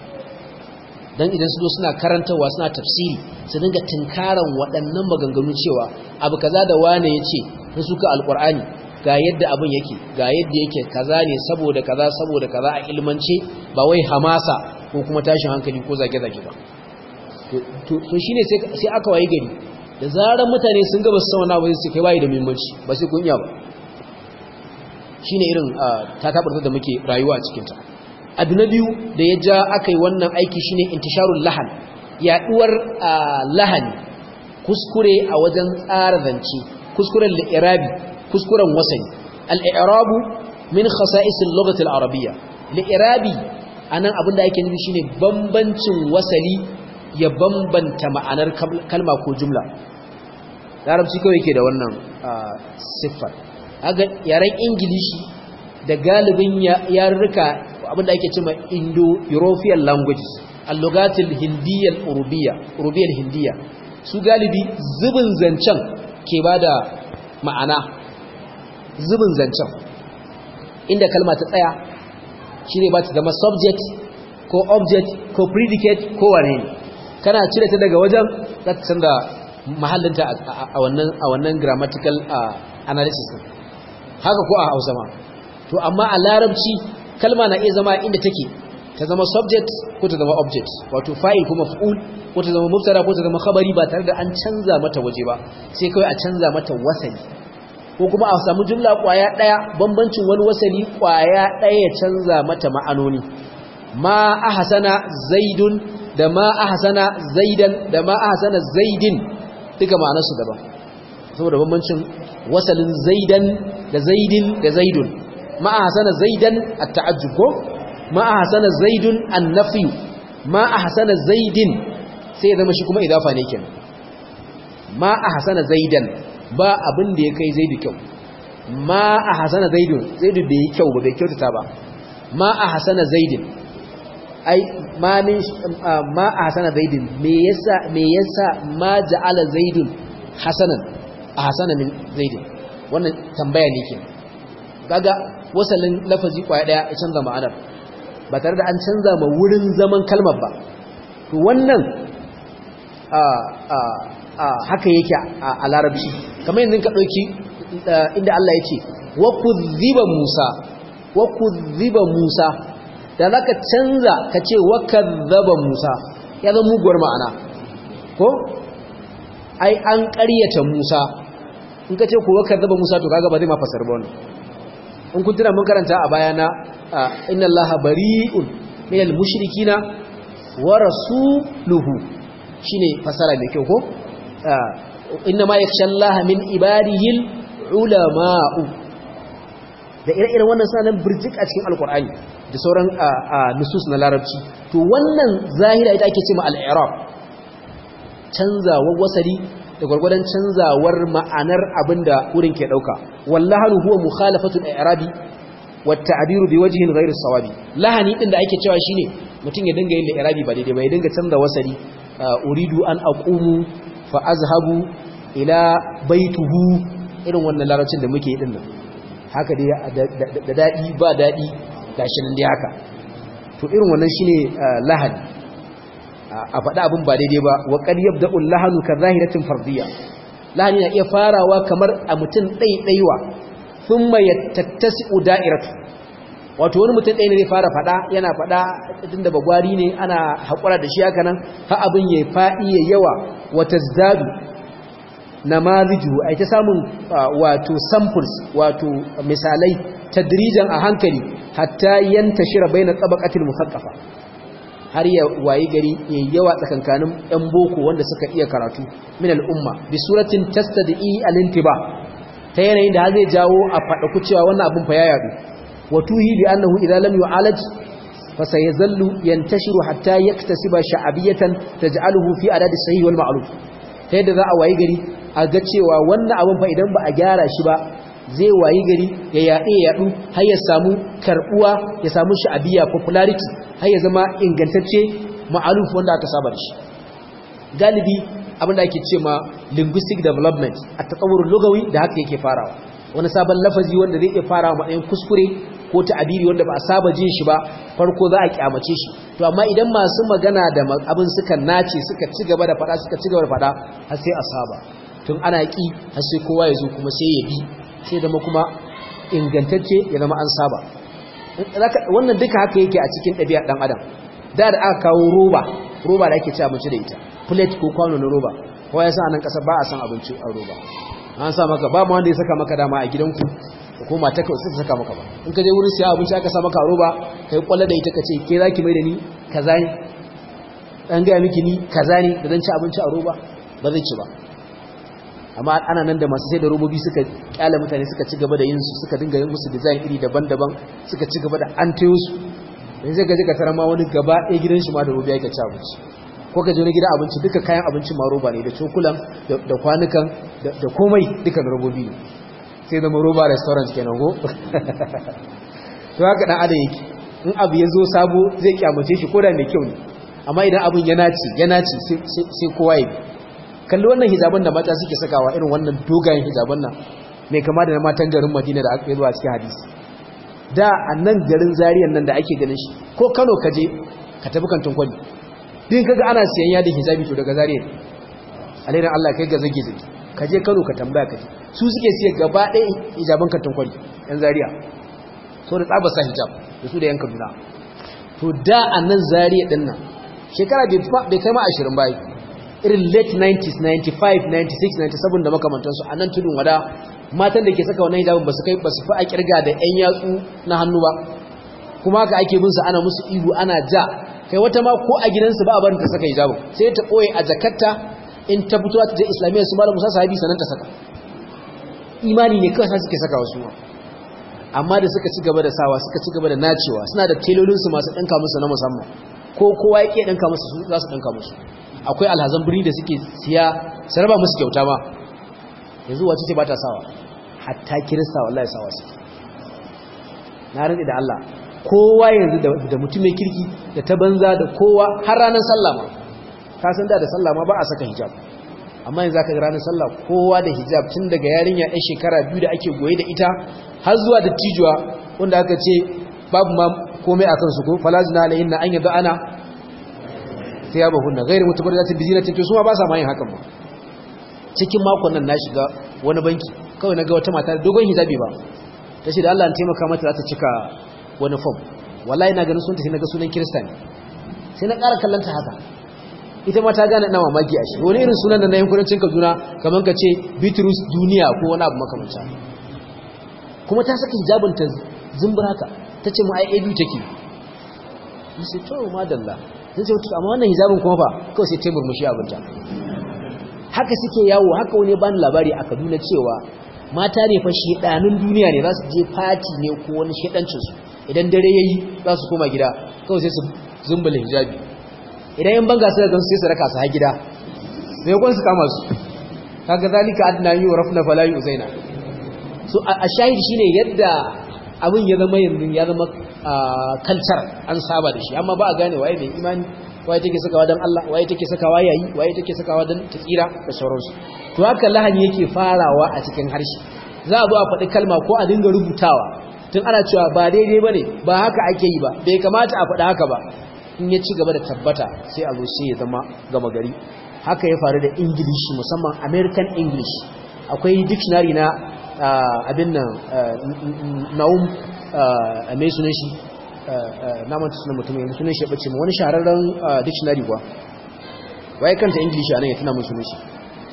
don idan su zo suna karantarwa suna tafsiri su dinga tunkaran waɗannan maganganu cewa abu kaza da wane ya ce na suka alƙur'ani ga yadda abin yake ga yadda yake kaza ne saboda kaza saboda kaza a ilmance ba wai hamasa ko kuma tashin hankali ko zage-zage ba to shi ne sai aka waye gari da zarar mutane sun gaba su sauna ba su kai bayi da muhimmanci ba sai kunya ba shi ne irin ta tabarta da muke rayuwa a cikinta abu na biyu da ya ja aka yi wannan aiki shine intisharul lahan yaduwar lahani kuskure a wajen tsara zance kuskuren li'irabi kuskuren wasani al-i'rabu min khasa'isil lughati al-arabiyya li'irabi anan abin da ake nufi shine bambancin wasali ya bambanta ma'anar kalma ko jumla larabci kawai yake da wannan siffar aga yaren ingilishi da galibin yarurruka abinda ake cewa indo-european languages allogatil hindiyyar urubiya urubiyar hindiya su galibi zubin zancen ke ba da ma'ana zubin zancen inda kalma ta tsaya shi ne ba ta zama subject ko object ko predicate ko wane ne kana cire ta daga wajen za ta canza mahallinta a wannan grammatical analysis haka ko a hausa ma to amma a larabci kalma na iya zama inda take ta zama subject ko ta zama object wato fa'il ko maf'ul ko ta zama mubtada ko ta zama khabari ba tare da an canza mata waje ba sai kawai a canza mata wasali ko kuma a samu jumla kwaya daya bambancin wani wasali kwaya daya ya canza mata ma'anoni ma ahsana zaidun da ma ahsana zaidan da ma ahsana zaidin duka ma'anarsu daban saboda bambancin wasalin zaidan da zaidin da zaidun ma ahsana zaidan at-ta'ajjub ko ma ahsana zaidun an-nafy ma ahsana zaidin sai ya zama shi kuma idafa ne kenan ma ahsana zaidan ba abin da ya kai zaidu kyau ma ahsana zaidun zaidu bai kyau ba bai kyautata ba ma ahsana zaidin ai ma min ma ahsana zaidin me yasa me yasa ma ja'ala zaidun hasanan ahsana min zaidin wannan tambaya ne ke kaga wasalin lafazi kwaya daya ya canza ma'anar ba tare da an canza ma wurin zaman kalmar ba to wannan a a a haka yake a larabci kamar yanzu ka dauki inda Allah ya ce wa kudhiba Musa wa kudhiba Musa da za ka canza ka ce wakar zaba musa ya zama muguwar ma'ana ko ai an ƙaryata musa in ka ce ku wakar zaba musa to kaga ba zai ma fasar ba wani in kun tuna mun karanta a bayana inna allaha bari'un min al-mushrikina wa rasuluhu shine fasara mai kyau ko inna ma yakhsha allaha min ibadihi ulama'u da ire-iren wannan sanan birjik a cikin alkur'ani da sauran nusus na larabci to wannan zahira ita ake ce ma al'irab canzawar wasari da gwargwadon canzawar ma'anar abinda wurin ke dauka wallahanu huwa mukhalafatul i'rabi wa ta'biru bi wajhin ghayri sawabi lahani din da ake cewa shine mutum ya dinga yin i'rabi ba daidai ba ya dinga canza wasari uridu an aqumu fa azhabu ila baituhu irin wannan larabcin da muke yi din nan haka dai da dadi ba dadi gashi nan dai haka to irin wannan shine lahani a faɗa abin ba daidai ba wa qad yabda'u lahanu ka zahiratin fardiyya lahani na iya farawa kamar a mutum ɗaiɗaiwa thumma yattasi'u da'iratu wato wani mutum ɗaya ne zai fara faɗa yana faɗa tunda bagwari ne ana haƙura da shi haka nan ha abin ya faɗi ya yawa wa tazdadu namaziju ai ta samun wato samples wato misalai tadrijan a hankali hatta yantashira baina tabaqatil musaqqafa har ya wayi gari yayi yawa tsakankanin ɗan boko wanda suka iya karatu min al'umma bi suratin tastadi al-intiba ta yanayin da zai jawo a fada ku cewa wannan abun fa ya yadu wa tuhi bi annahu idza lam yu'alaj fa sayazallu yantashiru hatta yaktasiba sha'abiyatan taj'aluhu fi adad as-sahih wal ma'ruf ta yadda za a wayi gari a ga cewa wannan abun fa idan ba a gyara shi ba zai wayi gari ya yaɗe ya yaɗu har ya samu karɓuwa ya samu sha'abiya popularity har ya zama ingantacce ma'aluf wanda aka saba da shi galibi abin da ake ce ma linguistic development a tsawurin lugawi da haka yake farawa wani sabon lafazi wanda zai iya farawa matsayin kuskure ko ta'abiri wanda ba a saba jin shi ba farko za a kyamace shi to amma idan masu magana da abin suka nace suka ci gaba da faɗa suka ci gaba da faɗa har sai a saba tun ana ƙi har sai kowa ya zo kuma sai ya bi sai zama kuma ingantacce ya zama an saba wannan duka haka yake a cikin ɗabi'a ɗan adam da da aka kawo roba roba da ake ci abinci da ita plate ko kwano na roba kowa ya sa nan ƙasa ba a san abinci a roba an sa maka ba ma wanda ya saka maka dama a gidanku ko mata ka sai saka maka ba in ka je wurin siya abinci aka sa maka roba kai kwalla da ita ka ce ke zaki mai da ni kaza ne dan ga miki ni kaza ne da dan ci abinci a roba ba zai ci ba amma ana nan da masu sai da robobi suka kyala mutane suka ci gaba da yin su suka dinga yin musu design iri daban-daban suka ci gaba da an tayo su yanzu zai gaji ka tara ma wani gaba ɗaya gidan shi ma da roba yake ci abinci ko ka je wani gidan abinci duka kayan abincin ma roba ne da cokulan da kwanukan da komai duka robobi ne sai zama roba restaurant kenan go to haka dan adam yake in abu ya zo sabo zai kyamace shi koda mai kyau ne amma idan abun ya naci ya naci sai kowa ya kalli wannan hijaban da mata suke sakawa irin wannan dogayen hijaban nan mai kama da na matan garin Madina da aka yi zuwa cikin hadisi da a nan garin Zariyan nan da ake ganin shi ko Kano ka je ka tafi kantin kwali din kaga ana siyan yadin hijabi to daga Zariya alairan Allah kai ga zage zage ka je Kano ka tambaya ka je su suke siya gaba ɗaya hijaban kantin kwali yan Zariya so da tsaba sa hijab da su da yan Kaduna to da a nan Zariya din nan shekara bai kai ma 20 bai irin late 90s 95 96 97 da makamantansu a nan tudun wada matan da ke saka wannan hijabin ba su kai ba su fi a kirga da yan yatsu na hannu ba kuma haka ake bin su ana musu ihu ana ja kai wata ma ko a gidansu ba a barin ta saka hijabin sai ta koye a jakarta in ta fito ta je islamiyya su malamu sa sahabi sanan ta saka imani ne kawai suke saka wasu amma da suka ci gaba da sawa suka ci gaba da nacewa suna da telolinsu masu ɗinka musu na musamman ko kowa ya ke ɗinka musu su za su ɗinka musu akwai alhazan birni da suke siya su raba musu kyauta ma yanzu wace ce ba ta sawa hatta kirista wallahi sawa suke na rantsi da Allah kowa yanzu da mutum mai kirki da ta banza da kowa har ranar sallah ma ka san da da sallah ma ba a saka hijab amma yanzu aka ga ranar sallah kowa da hijab tun daga yarinya ɗan shekara biyu da ake goye da ita har zuwa da tijuwa wanda aka ce babu ma komai akan su ko falazina alayhin na an yadda ana sai ya bahun na gairu mutubar da ta bizina ta su ma ba sa ma yin hakan ba cikin makon nan na shiga wani banki kawai na ga wata mata dogon hijabi ba ta ce da Allah an taimaka mata za ta cika wani fom wallahi na ganin sun tafi na ga sunan kirista ne sai na ƙara kallanta haka ita ma ta gane ina mamaki a shi wani irin sunan da na yankunancin kaduna kamar ka ce bitrus duniya ko wani abu makamanta kuma ta saka hijabin ta zumbur haka ta ce mu ai abu take yi sai to madalla zai ce amma wannan hijabin kuma fa kawai sai taimur mushi abinta haka suke yawo haka wani bani labari a kaduna cewa mata ne fa shedanun duniya ne za su je fati ne ko wani shedancinsu idan dare yayi za su koma gida kawai sai su zumbula hijabi idan yan banga suka gansu sai su raka su ha gida sai kun su kama su kaga zalika adna yu rafna fala yuzaina so a shahid shine yadda abin ya zama yanzu ya zama kalcar an saba da shi amma ba a gane waye mai imani waye take sakawa dan Allah waye take sakawa yayi waye take sakawa dan tsira da sauransu to haka lahani yake farawa a cikin harshe za a zo a faɗi kalma ko a dinga rubutawa tun ana cewa ba daidai bane ba haka ake yi ba bai kamata a faɗi haka ba in ya ci gaba da tabbata sai a zo sai ya zama gama gari haka ya faru da english musamman american english akwai dictionary na abin nan naum mai sunan shi na manta sunan mutum yanzu sunan shi ya bace wani shahararren dictionary kuwa waye kanta english a nan ya tuna mun sunan shi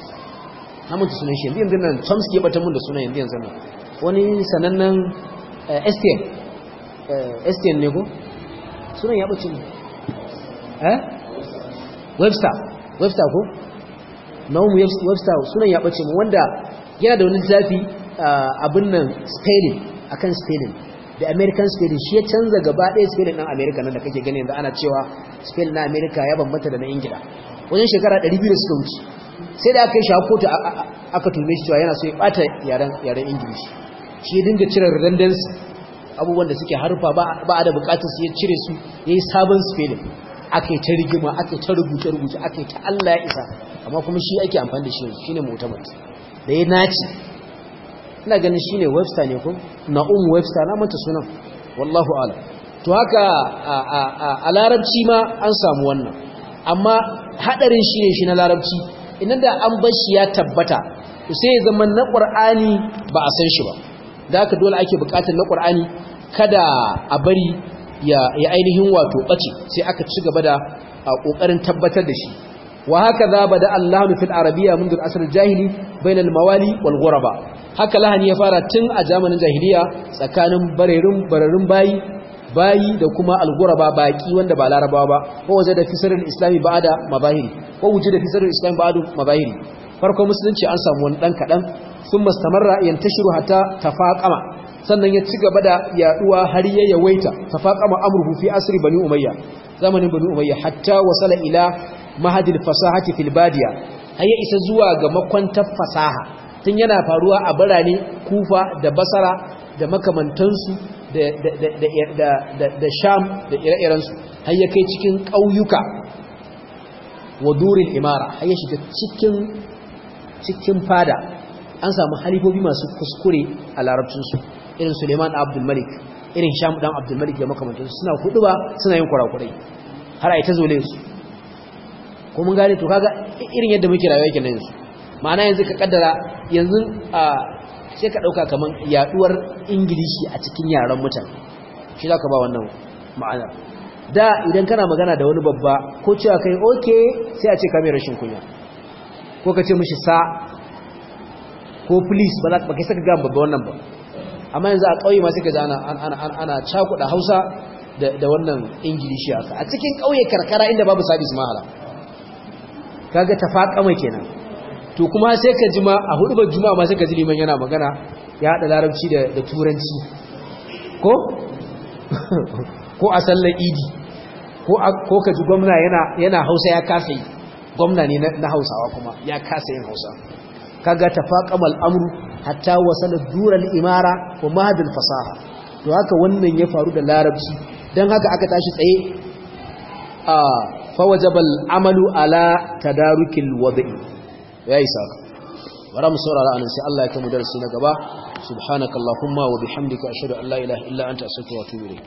na manta sunan shi yanzu yanzu nan chomsky ya bata mun da sunan yanzu yanzu nan wani sanannen estienne estienne ne ko sunan ya bace mu eh webster webster ko naumu webster sunan ya bace mu wanda yana da wani zafi abin nan spelling akan spelling da american spelling shi ya canza gaba ɗaya spelling ɗan america nan da kake gani yanzu ana cewa spelling na america ya bambanta da na ingila wajen shekara 200 da suka wuce sai da aka yi shakotu aka tume shi cewa yana so ya ɓata yaren ingilishi shi ya dinga cire redundancy abubuwan da suke harfa ba a da bukatar su ya cire su ya yi sabon spelling aka yi ta rigima aka yi ta rubuce-rubuce aka yi ta Allah ya isa amma kuma shi ake amfani da shi yanzu shi ne mutamat da ya naci ina ganin shi ne webster ne ko na'um webster na manta sunan wallahu ala to haka a larabci ma an samu wannan amma hadarin shi ne shi na larabci idan da an bar shi ya tabbata sai ya zama na ƙur'ani ba a san shi ba da haka dole ake buƙatar na ƙur'ani kada a bari ya ainihin wato ɓace sai aka ci gaba da ƙoƙarin tabbatar da shi wa hakaza bada Allahu fil arabiyya منذ العصر الجاهلي بين الموالي والغرباء haka lahani ya fara tun a zamanin jahiliya tsakanin barerin bararin bayi bayi da kuma alguraba baki wanda ba larabawa ba ko waje da fisarin islami ba'da mabahiri ko wuje da fisarin islami ba'da mabahiri farko musulunci an samu wani dan kadan sun mustamarra yantashiru hatta tafaqama sannan ya ci gaba da yaduwa har ya yawaita tafaqama amruhu fi asri bani umayya zamanin bani umayya hatta wasala ila mahadil fasahati fil badiya har ya isa zuwa ga makwantar fasaha tun yana faruwa a birane kufa da basara da makamantansu da sham da ire-irensu har ya kai cikin ƙauyuka wa durin imara har ya shiga cikin fada an samu halifobi masu kuskure a larabcinsu irin suleiman abdulmalik irin sham dan abdulmalik da makamantansu suna hudu ba suna yin kurakurai har a yi ta zole su ko mun gane to kaga irin yadda muke rayuwa yake nan yanzu ma'ana yanzu ka kaddara yanzu a sai ka dauka kaman yaduwar ingilishi a cikin yaran mutane shi zaka ba wannan ma'ana da idan kana magana da wani babba ko cewa kai okay sai a ce ka mai rashin kunya ko ka ce mishi sa ko please ba za ka kai saka ga babba wannan ba amma yanzu a kauye ma sai ka ji ana ana ana cakuda Hausa da wannan ingilishi haka a cikin kauye karkara inda babu sabis mahala kaga tafaqama kenan to kuma sai ka jima a hudubar juma'a ma sai ka ji liman yana magana ya hada larabci da da turanci ko ko a sallar idi ko ko ka ji gwamna yana yana Hausa ya kasa yi gwamna ne na Hausawa kuma ya kasa yin Hausa kaga tafaqamal amru hatta wasala dural imara wa mahadul fasaha to haka wannan ya faru da larabci dan haka aka tashi tsaye a fawajabal amalu ala tadarukil wadi yayi saka bara mu saurara anan sai Allah ya kai mu darasi na gaba subhanakallahumma wa bihamdika ashhadu an la ilaha illa anta astaghfiruka wa atubu ilayk